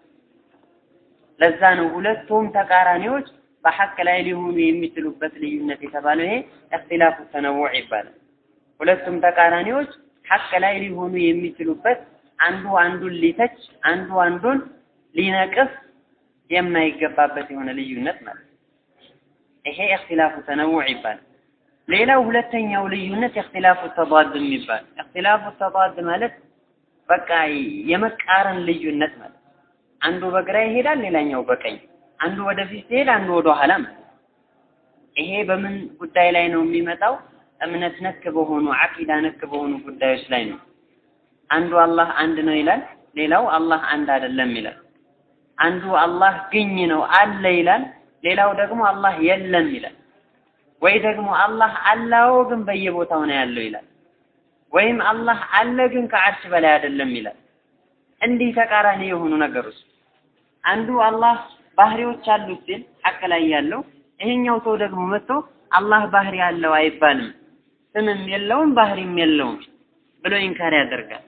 ለዛ ነው ሁለቱም ተቃራኒዎች በሐቅ ላይ ሊሆኑ የሚችሉበት ልዩነት የተባለው ይሄ እክትላፉ ተነውዕ ይባላል። ሁለቱም ተቃራኒዎች ሐቅ ላይ ሊሆኑ የሚችሉበት አንዱ አንዱን ሊተች አንዱ አንዱን ሊነቅፍ የማይገባበት የሆነ ልዩነት ማለት ይሄ እክትላፉ ተነውዕ ይባላል። ሌላው ሁለተኛው ልዩነት እክትላፉ ተዳድ የሚባል እክትላፉ ተዳድ ማለት በቃ የመቃረን ልዩነት ማለት አንዱ በግራ ይሄዳል፣ ሌላኛው በቀኝ፣ አንዱ ወደፊት ሲሄድ፣ አንዱ ወደ ኋላ ማለት ይሄ በምን ጉዳይ ላይ ነው የሚመጣው? እምነት ነክ በሆኑ አቂዳ ነክ በሆኑ ጉዳዮች ላይ ነው። አንዱ አላህ አንድ ነው ይላል፣ ሌላው አላህ አንድ አይደለም ይላል። አንዱ አላህ ግኝ ነው አለ ይላል፣ ሌላው ደግሞ አላህ የለም ይላል። ወይ ደግሞ አላህ አላው ግን በየቦታው ነው ያለው ይላል። ወይም አላህ አለ ግን ከዓርሽ በላይ አይደለም ይላል። እንዲህ ተቃራኒ የሆኑ ነገሮች አንዱ አላህ ባህሪዎች አሉት ሲል ሐቅ ላይ ያለው ይሄኛው ሰው ደግሞ መጥቶ አላህ ባህሪ አለው አይባልም፣ ስምም የለውም ባህሪም የለውም ብሎ ኢንካር ያደርጋል።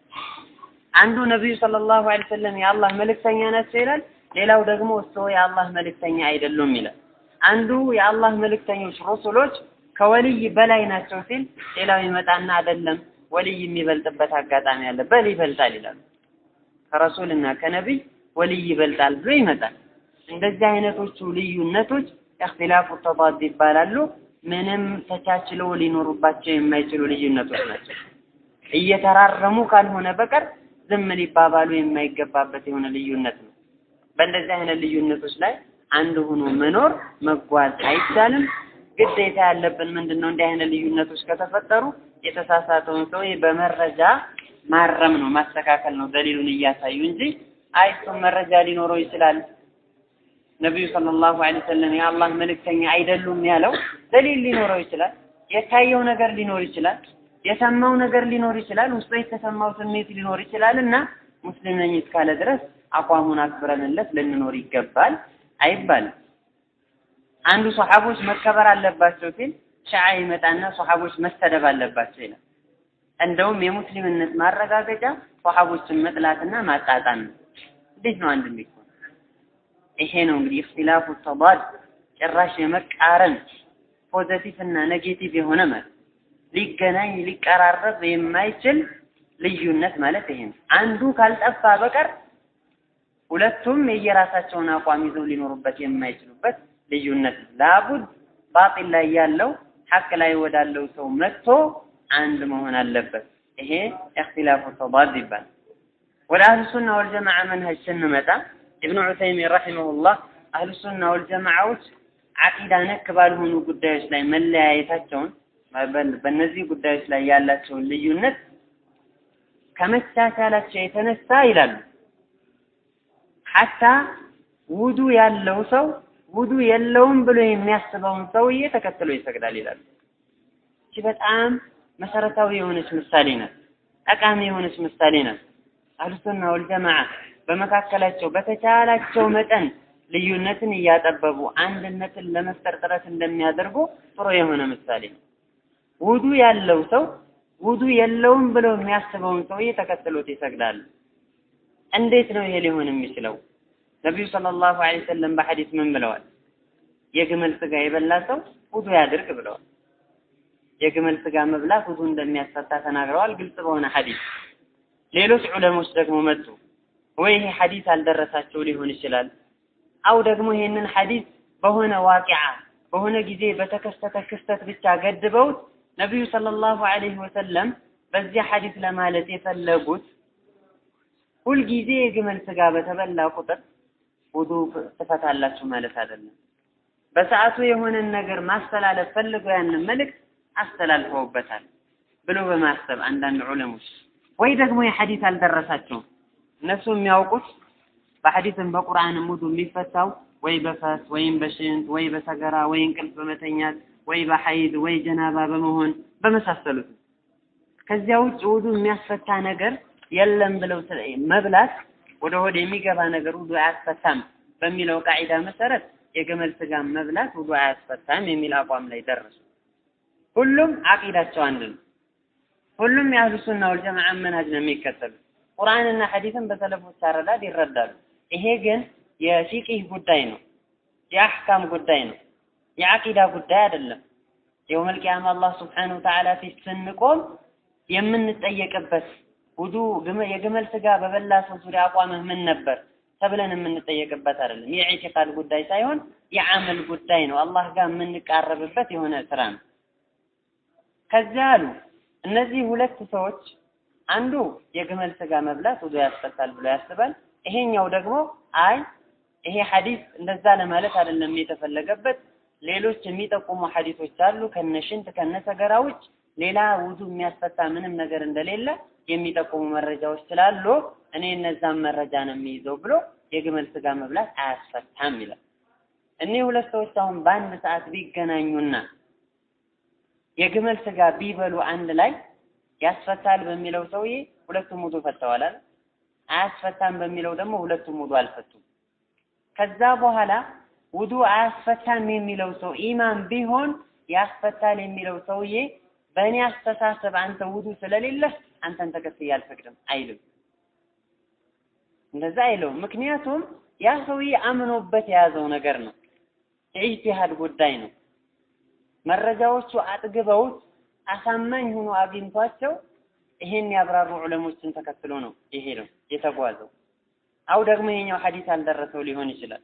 አንዱ ነቢዩ ሰለላሁ ዐለይሂ ወሰለም የአላህ መልእክተኛ ናቸው ይላል፣ ሌላው ደግሞ እሱ የአላህ መልእክተኛ አይደሉም ይላል። አንዱ የአላህ መልእክተኞች ሩሱሎች ከወልይ በላይ ናቸው ሲል ሌላው ይመጣና አይደለም ወልይ የሚበልጥበት አጋጣሚ አለ፣ በል ይበልጣል ይላሉ። ከረሱልና ከነቢይ ወልይ ይበልጣል ብሎ ይመጣል። እንደዚህ አይነቶቹ ልዩነቶች እክትላፉ ተዳድ ይባላሉ። ምንም ተቻችለው ሊኖሩባቸው የማይችሉ ልዩነቶች ናቸው። እየተራረሙ ካልሆነ በቀር ዝም ሊባባሉ የማይገባበት የሆነ ልዩነት ነው። በእንደዚህ አይነት ልዩነቶች ላይ አንድ ሆኖ መኖር መጓዝ አይቻልም። ግዴታ ያለብን ምንድን ነው? እንዲህ አይነት ልዩነቶች ከተፈጠሩ የተሳሳተውን ሰው በመረጃ ማረም ነው፣ ማስተካከል ነው፣ ደሊሉን እያሳዩ እንጂ አይ እሱም መረጃ ሊኖረው ይችላል ነቢዩ ሰለላሁ ዐለይሂ ወሰለም የአላህ መልእክተኛ አይደሉም ያለው ደሊል ሊኖረው ይችላል። የታየው ነገር ሊኖር ይችላል። የሰማው ነገር ሊኖር ይችላል። ውስጡ የተሰማው ስሜት ሊኖር ይችላል እና ሙስሊም ነኝ እስካለ ድረስ አቋሙን አክብረንለት ልንኖር ይገባል አይባልም። አንዱ ሶሐቦች መከበር አለባቸው ሲል ሸዓ ይመጣና ሶሐቦች መሰደብ አለባቸው ይላል። እንደውም የሙስሊምነት ማረጋገጫ ሶሐቦችን መጥላትና ማጣጣም ነው። እንዴት ነው አንድ እንዲሆን? ይሄ ነው እንግዲህ እክትላፉ ተዳድ ጭራሽ የመቃረን ፖዘቲቭ እና ኔጌቲቭ የሆነ ማለት ሊገናኝ ሊቀራረብ የማይችል ልዩነት ማለት ይሄ ነው። አንዱ ካልጠፋ በቀር ሁለቱም የየራሳቸውን አቋም ይዘው ሊኖሩበት የማይችሉበት ልዩነት ላቡድ ባጢል ላይ ያለው ሐቅ ላይ ወዳለው ሰው መጥቶ አንድ መሆን አለበት። ይሄ እክትላፉ ተዳድ ይባላል። ወደ አህሉ ሱና ወልጀማዓ መንሀጅ ስንመጣ ኢብኑ ዑሰይሚን ረሒመሁላህ አህሉ ሱና ወልጀማዓዎች አቂዳ ነክ ባልሆኑ ጉዳዮች ላይ መለያየታቸውን በእነዚህ ጉዳዮች ላይ ያላቸውን ልዩነት ከመቻቻላቸው የተነሳ ይላሉ ሐታ ውዱ ያለው ሰው ውዱ የለውም ብሎ የሚያስበውን ሰውዬ ተከትሎ ይሰግዳል ይላሉ። እቺ በጣም መሰረታዊ የሆነች ምሳሌ ናት። ጠቃሚ የሆነች ምሳሌ ናት። አህሉሱና ወልጀማዓ በመካከላቸው በተቻላቸው መጠን ልዩነትን እያጠበቡ አንድነትን ለመፍጠር ጥረት እንደሚያደርጉ ጥሩ የሆነ ምሳሌ ነው። ውዱ ያለው ሰው ውዱ የለውም ብሎ የሚያስበውን ሰውዬ ተከትሎት ይሰግዳል። እንዴት ነው ይሄ ሊሆን የሚችለው? ነቢዩ ሰለላሁ ዐለይሂ ወሰለም በሐዲስ ምን ብለዋል? የግመል ስጋ የበላ ሰው ውዱ ያድርግ ብለዋል። የግመል ስጋ መብላት ውዱ እንደሚያስፈታ ተናግረዋል፣ ግልጽ በሆነ ሐዲስ። ሌሎች ዑለሞች ደግሞ መጡ ወይ ይሄ ሐዲስ አልደረሳቸው ሊሆን ይችላል፣ አው ደግሞ ይሄንን ሐዲስ በሆነ ዋቂዓ በሆነ ጊዜ በተከሰተ ክስተት ብቻ ገድበውት ነቢዩ ሰለላሁ ዐለይሂ ወሰለም በዚህ ሐዲስ ለማለት የፈለጉት ሁልጊዜ የግመል ስጋ በተበላ ቁጥር ውዱ ትፈታላችሁ ማለት አይደለም። በሰዓቱ የሆነን ነገር ማስተላለፍ ፈልገው ያንን መልእክት አስተላልፈውበታል ብሎ በማሰብ አንዳንድ ዑለሞች ወይ ደግሞ የሐዲስ አልደረሳቸውም እነሱ የሚያውቁት በሐዲስም በቁርአንም ውዱ የሚፈታው ወይ በፈስ ወይም በሽንት ወይ በሰገራ ወይ እንቅልፍ በመተኛት ወይ በሐይድ ወይ ጀናባ በመሆን በመሳሰሉት ከዚያ ውጭ ውዱ የሚያስፈታ ነገር የለም ብለው መብላት ወደ ሆድ የሚገባ ነገር ውዱ አያስፈታም በሚለው ቃዒዳ መሰረት የግመል ስጋ መብላት ውዱ አያስፈታም የሚል አቋም ላይ ደረሱ። ሁሉም አቂዳቸው አንድ ነው። ሁሉም የአህሉ ሱና ወልጀማዓ መንሃጅ ነው የሚከተሉት። ቁርአንና ሐዲስን በሰለፎች አረዳድ ይረዳሉ። ይሄ ግን የፊቂህ ጉዳይ ነው፣ የአሕካም ጉዳይ ነው፣ የአቂዳ ጉዳይ አይደለም። የውመል ቂያማ አላህ ስብሓነሁ ወተዓላ ፊት ስንቆም የምንጠየቅበት ውዱ የግመል ስጋ በበላ ሰው ዙሪያ አቋምህ ምን ነበር ተብለን የምንጠየቅበት አይደለም። የኢዕቲቃድ ጉዳይ ሳይሆን የዓመል ጉዳይ ነው። አላህ ጋር የምንቃረብበት የሆነ ስራ ነው። ከዚያ አሉ እነዚህ ሁለት ሰዎች አንዱ የግመል ስጋ መብላት ውዱ ያስፈታል ብሎ ያስባል። ይሄኛው ደግሞ አይ ይሄ ሐዲስ እንደዛ ለማለት አይደለም የተፈለገበት ሌሎች የሚጠቁሙ ሐዲሶች አሉ ከነሽንት ከነሰገራ ውጭ ሌላ ውዱ የሚያስፈታ ምንም ነገር እንደሌለ የሚጠቁሙ መረጃዎች ስላሉ እኔ እነዛን መረጃ ነው የሚይዘው ብሎ የግመል ስጋ መብላት አያስፈታም ይላል። እኒህ ሁለት ሰዎች አሁን በአንድ ሰዓት ቢገናኙና የግመል ስጋ ቢበሉ አንድ ላይ ያስፈታል በሚለው ሰውዬ ሁለቱም ውዱ ፈተዋል አይደል? አያስፈታም በሚለው ደግሞ ሁለቱም ውዱ አልፈቱም። ከዛ በኋላ ውዱ አያስፈታም የሚለው ሰው ኢማም ቢሆን ያስፈታል የሚለው ሰውዬ በእኔ አስተሳሰብ አንተ ውዱ ስለሌለህ አንተን ተከትዬ አልፈቅድም አይልም። እንደዛ አይለውም። ምክንያቱም ያ ሰውዬ አምኖበት የያዘው ነገር ነው። የኢጅቲሃድ ጉዳይ ነው። መረጃዎቹ አጥግበውት አሳማኝ ሆኖ አግኝቷቸው ይሄን ያብራሩ ዑለሞችን ተከትሎ ነው የሄደው የተጓዘው። አው ደግሞ ይሄኛው ሐዲስ አልደረሰው ሊሆን ይችላል።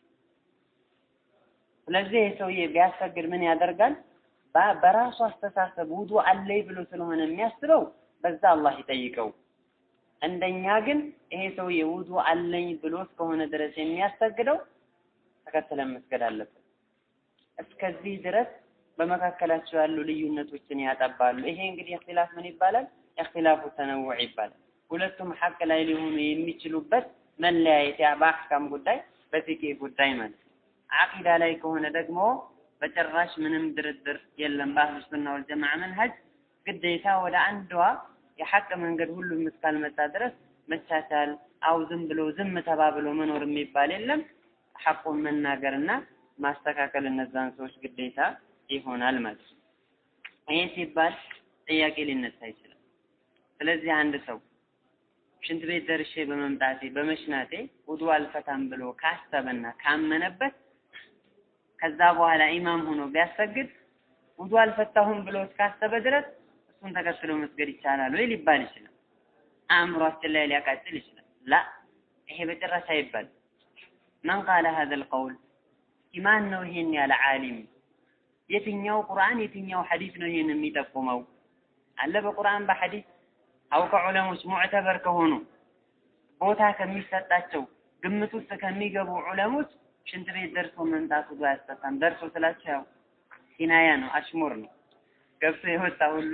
ስለዚህ ይህ ሰውዬ ቢያሰግድ ምን ያደርጋል? በራሱ አስተሳሰብ ውዱ አለይ ብሎ ስለሆነ የሚያስበው በዛ አላህ ይጠይቀው። እንደኛ ግን ይሄ ሰውዬ ውዱ አለኝ ብሎ እስከሆነ ድረስ የሚያሰግደው ተከትለን መስገድ አለበት። እስከዚህ ድረስ በመካከላቸው ያሉ ልዩነቶችን ያጠባሉ። ይሄ እንግዲህ እክትላፍ ምን ይባላል? እክትላፉ ተነውዕ ይባላል። ሁለቱም ሐቅ ላይ ሊሆኑ የሚችሉበት መለያየት ያ በአሕካም ጉዳይ በፊቅህ ጉዳይ ማለት ነው። አቂዳ ላይ ከሆነ ደግሞ በጭራሽ ምንም ድርድር የለም። በአህሉ ሱና ወልጀማዓ መንሀጅ ግዴታ ወደ አንዷ የሐቅ መንገድ ሁሉም እስካልመጣ ድረስ መቻቻል አው ዝም ብሎ ዝም ተባብሎ መኖር የሚባል የለም። ሐቁን መናገርና ማስተካከል እነዛን ሰዎች ግዴታ ይሆናል ማለት ነው። ይሄ ሲባል ጥያቄ ሊነሳ ይችላል። ስለዚህ አንድ ሰው ሽንት ቤት ደርሼ በመምጣቴ በመሽናቴ ውዱ አልፈታም ብሎ ካሰበና ካመነበት ከዛ በኋላ ኢማም ሆኖ ቢያሰግድ ውዱ አልፈታሁም ብሎ እስካሰበ ድረስ እሱን ተከትሎ መስገድ ይቻላል ወይ ሊባል ይችላል። አእምሯችን ላይ ሊያቃጭል ይችላል። ላ ይሄ በጭራሽ አይባል። መን ቃለ ሀዘል ቀውል ማን ነው ይሄን ያለ ዓሊም? የትኛው ቁርአን የትኛው ሐዲስ ነው ይሄን የሚጠቁመው? አለ በቁርአን በሐዲስ አው ከዑለሞች ሙዕተበር ከሆኑ ቦታ ከሚሰጣቸው ግምት ውስጥ ከሚገቡ ዑለሞች ሽንት ቤት ደርሶ መምጣት ውዱ አያስፈታም። ደርሶ ስላቸው ያው ኪናያ ነው፣ አሽሙር ነው። ገብቶ የወጣ ሁሉ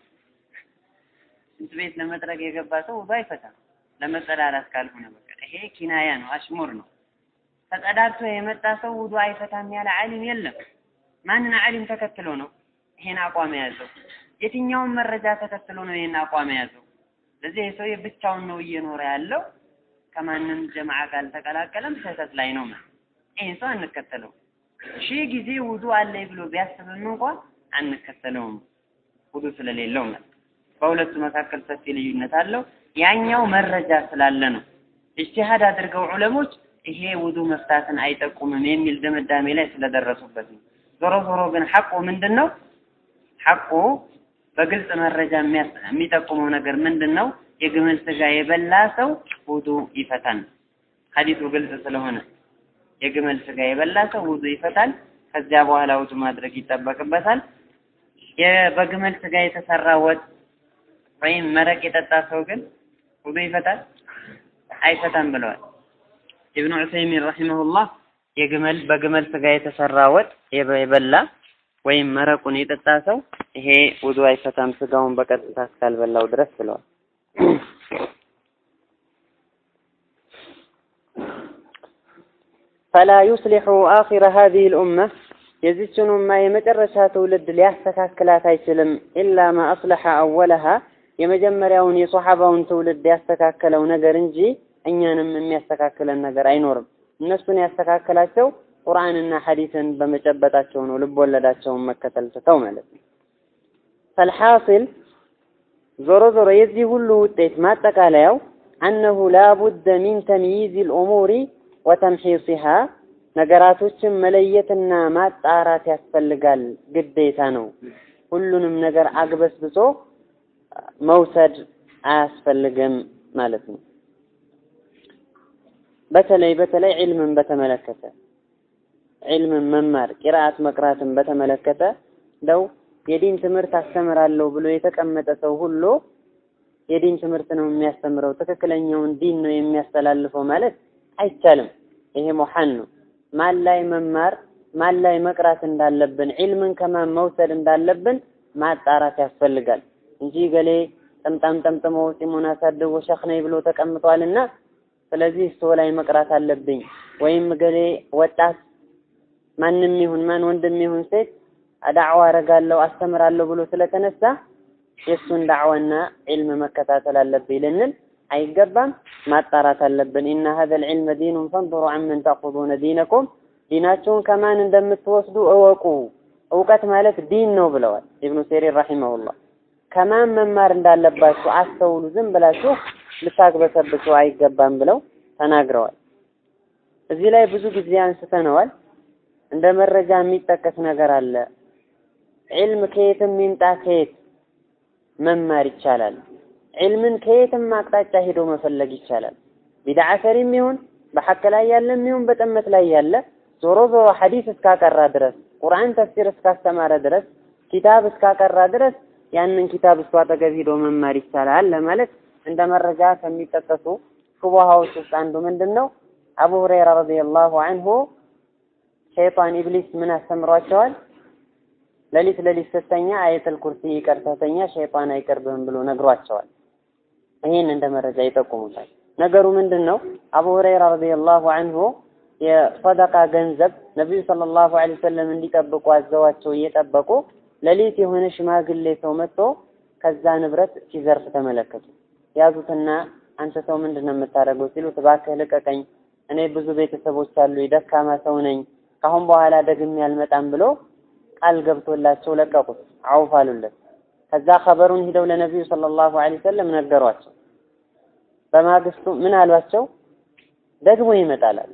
ሽንት ቤት ለመጥረግ የገባ ሰው ውዱ አይፈታም፣ ለመጸዳዳት ካልሆነ በቀር። ይሄ ኪናያ ነው፣ አሽሙር ነው። ተጸዳድቶ የመጣ ሰው ውዱ አይፈታም ያለ ዓሊም የለም። ማንን ዓሊም ተከትሎ ነው ይሄን አቋም የያዘው? የትኛውን መረጃ ተከትሎ ነው ይሄን አቋም የያዘው? ስለዚህ ይህ ሰውዬ ብቻውን ነው እየኖረ ያለው፣ ከማንም ጀማዓ ጋር አልተቀላቀለም፣ ስህተት ላይ ነው ማለት ይህን ሰው አንከተለው። ሺህ ጊዜ ውዱ አለኝ ብሎ ቢያስብም እንኳን አንከተለውም፣ ውዱ ስለሌለው ማለት በሁለቱ መካከል ሰፊ ልዩነት አለው። ያኛው መረጃ ስላለ ነው። ኢጅቲሃድ አድርገው ዑለሞች ይሄ ውዱ መፍታትን አይጠቁምም የሚል ድምዳሜ ላይ ስለደረሱበት ነው። ዞሮ ዞሮ ግን ሐቁ ምንድን ነው? ሐቁ በግልጽ መረጃ የሚጠቁመው ነገር ምንድን ነው? የግመል ስጋ የበላ ሰው ውዱ ይፈታል። ሐዲሱ ግልጽ ስለሆነ የግመል ስጋ የበላ ሰው ውዱ ይፈታል። ከዚያ በኋላ ውዱ ማድረግ ይጠበቅበታል። በግመል ስጋ የተሰራ ወጥ ወይም መረቅ የጠጣ ሰው ግን ውዱ ይፈታል አይፈታም ብለዋል። ኢብኑ ዑሰይሚን ረሂመሁላህ የግመል በግመል ስጋ የተሰራ ወጥ የበላ ወይም መረቁን የጠጣ ሰው ይሄ ውዱ አይፈታም ስጋውን በቀጥታ እስካልበላው ድረስ ብለዋል። ፈላ ዩስሊሑ አኺረ ሀዚሂ ልኡመ የዚችን ኡማ የመጨረሻ ትውልድ ሊያስተካክላት አይችልም። ኢላ ማ አስለሐ አወለሃ የመጀመሪያውን የሶሐባውን ትውልድ ያስተካከለው ነገር እንጂ እኛንም የሚያስተካክለን ነገር አይኖርም። እነሱን ያስተካከላቸው ቁርአንና ሐዲስን በመጨበጣቸው ነው፣ ልብ ወለዳቸውን መከተል ትተው ማለት ነው። ፈልሐሲል ዞሮ ዞሮ የዚህ ሁሉ ውጤት ማጠቃለያው አነሁ ላቡደ ሚን ተምይዝ ልኡሙሪ ወተምሒሲሃ ነገራቶችን መለየትና ማጣራት ያስፈልጋል፣ ግዴታ ነው። ሁሉንም ነገር አግበስብሶ መውሰድ አያስፈልግም ማለት ነው። በተለይ በተለይ ዒልምን በተመለከተ ዒልምን መማር ቂራአት መቅራትን በተመለከተ እንደው የዲን ትምህርት አስተምራለሁ ብሎ የተቀመጠ ሰው ሁሉ የዲን ትምህርት ነው የሚያስተምረው ትክክለኛውን ዲን ነው የሚያስተላልፈው ማለት አይቻልም። ይሄ ሙሐን ነው። ማን ላይ መማር ማን ላይ መቅራት እንዳለብን ዒልምን ከማን መውሰድ እንዳለብን ማጣራት ያስፈልጋል እንጂ ገሌ ጠምጣም ጠምጥሞ ጺሙን አሳድጎ ሸኽ ነኝ ብሎ ተቀምጧልና ስለዚህ እሱ ላይ መቅራት አለብኝ ወይም ገሌ ወጣት ማንም ይሁን ማን ወንድም ይሁን ሴት ዳዕዋ አረጋለሁ አስተምራለሁ ብሎ ስለተነሳ የእሱን ዳዕዋና ዒልም መከታተል አለብኝ ልንል አይገባም። ማጣራት አለብን። ኢነ ሀዘል ዒልመ ዲኑን ፈንظሩ አመን ተእኹዙነ ዲነኩም ዲናችሁን ከማን እንደምትወስዱ እወቁ። እውቀት ማለት ዲን ነው ብለዋል ኢብኑ ሲሪን ረሂመሁላህ። ከማን መማር እንዳለባችሁ አስተውሉ። ዝም ብላችሁ ልታግበሰብሱ አይገባም ብለው ተናግረዋል። እዚህ ላይ ብዙ ጊዜ አንስተነዋል። እንደ መረጃ የሚጠቀስ ነገር አለ። ዒልም ከየትም ይምጣ ከየት መማር ይቻላል። ዒልምን ከየትም አቅጣጫ ሄዶ መፈለግ ይቻላል። ቢድዓ ሰሪም ይሁን በሐቅ ላይ ያለም ይሁን በጥመት ላይ ያለ ዞሮ ዞሮ ሐዲስ እስካቀራ ድረስ ቁርአን ተፍሲር እስካስተማረ ድረስ ኪታብ እስካቀራ ድረስ ያንን ኪታብ እሱ አጠገብ ሄዶ መማር ይቻላል ለማለት እንደ መረጃ ከሚጠቀሱ ሹቡሃዎች ውስጥ አንዱ ምንድን ነው? አቡ ሁረይራ ረዲየላሁ አንሁ ሸይጣን ኢብሊስ ምን አስተምሯቸዋል? ሌሊት ሌሊት ስተኛ አየተል ኩርሲ ይቀርተተኛ ሸይጣን አይቀርብህም ብሎ ነግሯቸዋል። ይህን እንደ መረጃ ይጠቁሙታል። ነገሩ ምንድን ነው? አቡ ሁረይራ ረዲየላሁ አንሁ የሰደቃ ገንዘብ ነቢዩ ሰለላሁ ዐለይሂ ወሰለም እንዲጠብቁ አዘዋቸው እየጠበቁ ሌሊት የሆነ ሽማግሌ ሰው መጥቶ ከዛ ንብረት ሲዘርፍ ተመለከቱ። ያዙትና አንተ ሰው ምንድን ነው የምታደርገው ሲሉት እባክህ ልቀቀኝ፣ እኔ ብዙ ቤተሰቦች አሉ፣ ደካማ ሰው ነኝ፣ ካሁን በኋላ ደግሜ አልመጣም ብሎ ቃል ገብቶላቸው ለቀቁት፣ አውፍ አሉለት። ከዛ ኸበሩን ሂደው ለነቢዩ ሰለላሁ ዐለይሂ ወሰለም ነገሯቸው። በማግስቱ ምን አሏቸው? ደግሞ ይመጣል አሉ።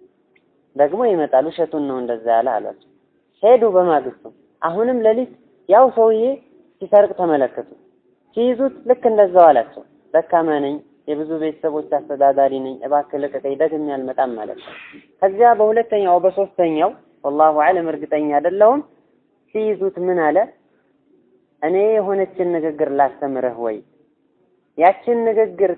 ደግሞ ይመጣል፣ ውሸቱን ነው እንደዛ ያለ አሏቸው። ሄዱ በማግስቱ አሁንም ሌሊት ያው ሰውዬ ሲሰርቅ ተመለከቱ። ሲይዙት ልክ እንደዛው አላቸው። ደካማ ነኝ፣ የብዙ ቤተሰቦች አስተዳዳሪ ነኝ፣ እባክህ ልቀቀኝ፣ ደግሜ አልመጣም ማለት ነው። ከዚያ በሁለተኛው በሶስተኛው ወላሁ አለም እርግጠኛ አይደለሁም ሲይዙት ምን አለ? እኔ የሆነችን ንግግር ላስተምርህ ወይ ያችን ንግግር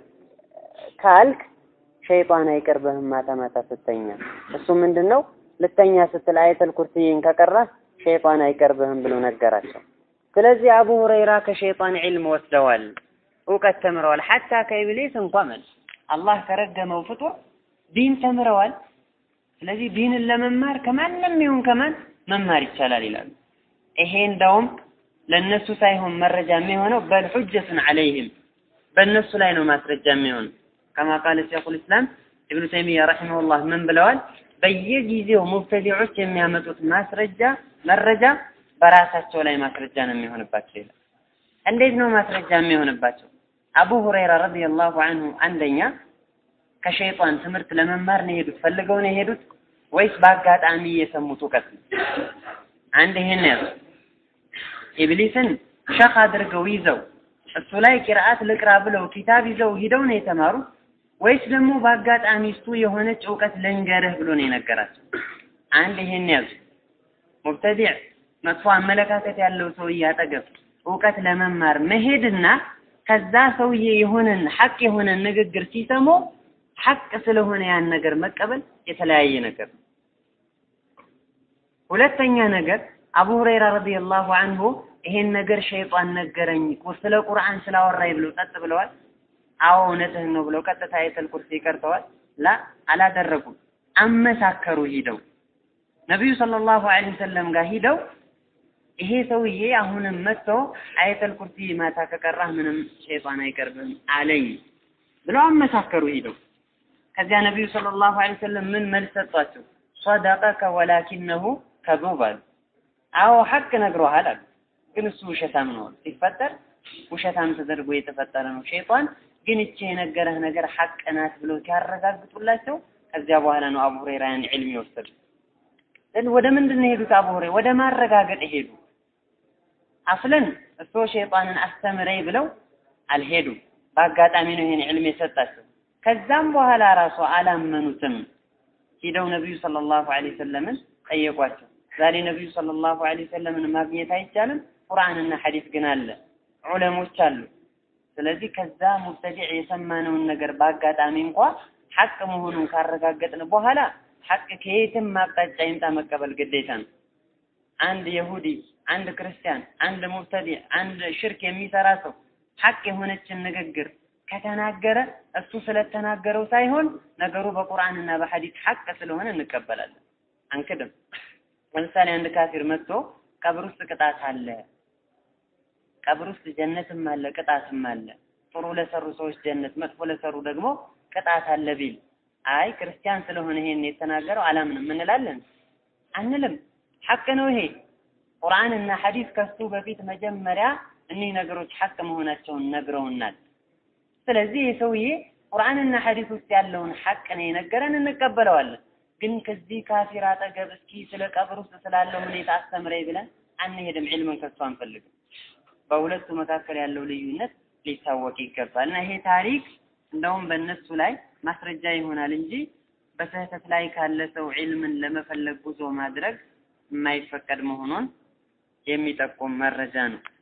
ካልክ ሸይጣን አይቀርብህም ማታ ማታ ስተኛ። እሱ ምንድን ነው ልተኛ ስትል አየተል ኩርሲይን ከቀራህ ሸይጣን አይቀርብህም ብሎ ነገራቸው። ስለዚህ አቡ ሁረይራ ከሸይጣን ዒልም ወስደዋል፣ እውቀት ተምረዋል። ሐታ ከኢብሊስ እንኳ መልስ አላህ ከረገመው ፍጡር ዲን ተምረዋል። ስለዚህ ዲንን ለመማር ከማንም ይሁን ከማን መማር ይቻላል ይላሉ። ይሄ እንደውም ለነሱ ሳይሆን መረጃ የሚሆነው በል ሑጀቱን ዐለይህም በእነሱ ላይ ነው ማስረጃ የሚሆነው። ከማ ቃለ ሸይኹል ኢስላም ኢብኑ ተይሚያ ረሒመሁላህ ምን ብለዋል? በየጊዜው ሙብተዲዖች የሚያመጡት ማስረጃ መረጃ በራሳቸው ላይ ማስረጃ ነው የሚሆንባቸው ይላል። እንዴት ነው ማስረጃ የሚሆንባቸው? አቡ ሁረይራ ረዲየላሁ አንሁ አንደኛ ከሸይጣን ትምህርት ለመማር ነው የሄዱት፣ ፈልገው ነው የሄዱት ወይስ በአጋጣሚ የሰሙት እውቀት ነው? አንድ ይሄን ያዙ። ኢብሊስን ሸኽ አድርገው ይዘው እሱ ላይ ቂርአት ልቅራ ብለው ኪታብ ይዘው ሂደው ነው የተማሩት ወይስ ደግሞ በአጋጣሚ እሱ የሆነች እውቀት ልንገርህ ብሎ ነው የነገራቸው? አንድ ይሄን ያዙ። ሙብተዲዕ መጥፎ አመለካከት ያለው ሰውዬ አጠገብ እውቀት ለመማር መሄድና ከዛ ሰውዬ የሆነን ሐቅ የሆነን ንግግር ሲሰሙ ሐቅ ስለሆነ ያን ነገር መቀበል የተለያየ ነገር ነው። ሁለተኛ ነገር አቡ ሁረይራ ረዲየላሁ አንሁ ይሄን ነገር ሸይጣን ነገረኝ ስለ ቁርአን ስላወራኝ ብለው ጸጥ ብለዋል። አዎ እውነትህን ነው ብለው ቀጥታ አየተል ኩርሲ ይቀርተዋል። ላ አላደረጉም። አመሳከሩ ሂደው ነቢዩ ሰለላሁ ዐለይሂ ወሰለም ጋር ሂደው ይሄ ሰውዬ አሁንም መጥቶ አየተል ኩርሲ ማታ ከቀራህ ምንም ሸይጣን አይቀርብም አለኝ ብለው አመሳከሩ ሂደው። ከዚያ ነቢዩ ሰለላሁ ዐለይሂ ወሰለም ምን መልስ ሰጧቸው? ሰደቀከ ወላኪነሁ ከዙብ አሉ። አዎ ሐቅ ነግሮሃል አሉ። ግን እሱ ውሸታም ነው ሲፈጠር ውሸታም ተደርጎ የተፈጠረ ነው። ሸይጣን ግን እቺ የነገረህ ነገር ሐቅ ናት ብለው ሲያረጋግጡላቸው ከዚያ በኋላ ነው አቡ ሁረይራ ያን ዒልም የወሰዱ። ወደ ምንድን ነው የሄዱት? አቡ ሁረይራ ወደ ማረጋገጥ ሄዱ። አስለን እሱ ሸይጣንን አስተምረኝ ብለው አልሄዱም። በአጋጣሚ ነው ይሄን ዒልም የሰጣቸው። ከዛም በኋላ ራሱ አላመኑትም። ሂደው ነቢዩ ሰለላሁ ዐለይሂ ወሰለምን ጠየቋቸው። ዛሬ ነቢዩ ሰለላሁ ዐለይሂ ወሰለምን ማግኘት አይቻልም፣ ቁርአንና ሐዲስ ግን አለ፣ ዑለሞች አሉ። ስለዚህ ከዛ ሙብተዲዕ የሰማነውን ነገር በአጋጣሚ እንኳ ሐቅ መሆኑን ካረጋገጥን በኋላ ሐቅ ከየትም አቅጣጫ ይምጣ መቀበል ግዴታ ነው። አንድ የሁዲ፣ አንድ ክርስቲያን፣ አንድ ሙብተዲዕ፣ አንድ ሽርክ የሚሰራ ሰው ሐቅ የሆነችን ንግግር ከተናገረ እሱ ስለተናገረው ሳይሆን ነገሩ በቁርአንና በሐዲስ ሐቅ ስለሆነ እንቀበላለን፣ አንክድም። ለምሳሌ አንድ ካፊር መጥቶ ቀብር ውስጥ ቅጣት አለ፣ ቀብር ውስጥ ጀነትም አለ፣ ቅጣትም አለ። ጥሩ ለሰሩ ሰዎች ጀነት፣ መጥፎ ለሰሩ ደግሞ ቅጣት አለ ቢል አይ ክርስቲያን ስለሆነ ይሄን የተናገረው አላምንም እንላለን? አንልም። ሐቅ ነው ይሄ። ቁርአንና ሐዲስ ከሱ በፊት መጀመሪያ እኒህ ነገሮች ሐቅ መሆናቸውን ነግረውናል። ስለዚህ ይህ ሰውዬ ቁርአንና ሐዲስ ውስጥ ያለውን ሐቅ ነው የነገረን፣ እንቀበለዋለን። ግን ከዚህ ካፊር አጠገብ እስኪ ስለ ቀብር ውስጥ ስላለው ሁኔታ አስተምረኝ ብለን አንሄድም። ዒልምን ከሱ አንፈልግም። በሁለቱ መካከል ያለው ልዩነት ሊታወቅ ይገባል እና ይሄ ታሪክ እንደውም በእነሱ ላይ ማስረጃ ይሆናል እንጂ በስህተት ላይ ካለ ሰው ዒልምን ለመፈለግ ጉዞ ማድረግ የማይፈቀድ መሆኑን የሚጠቁም መረጃ ነው።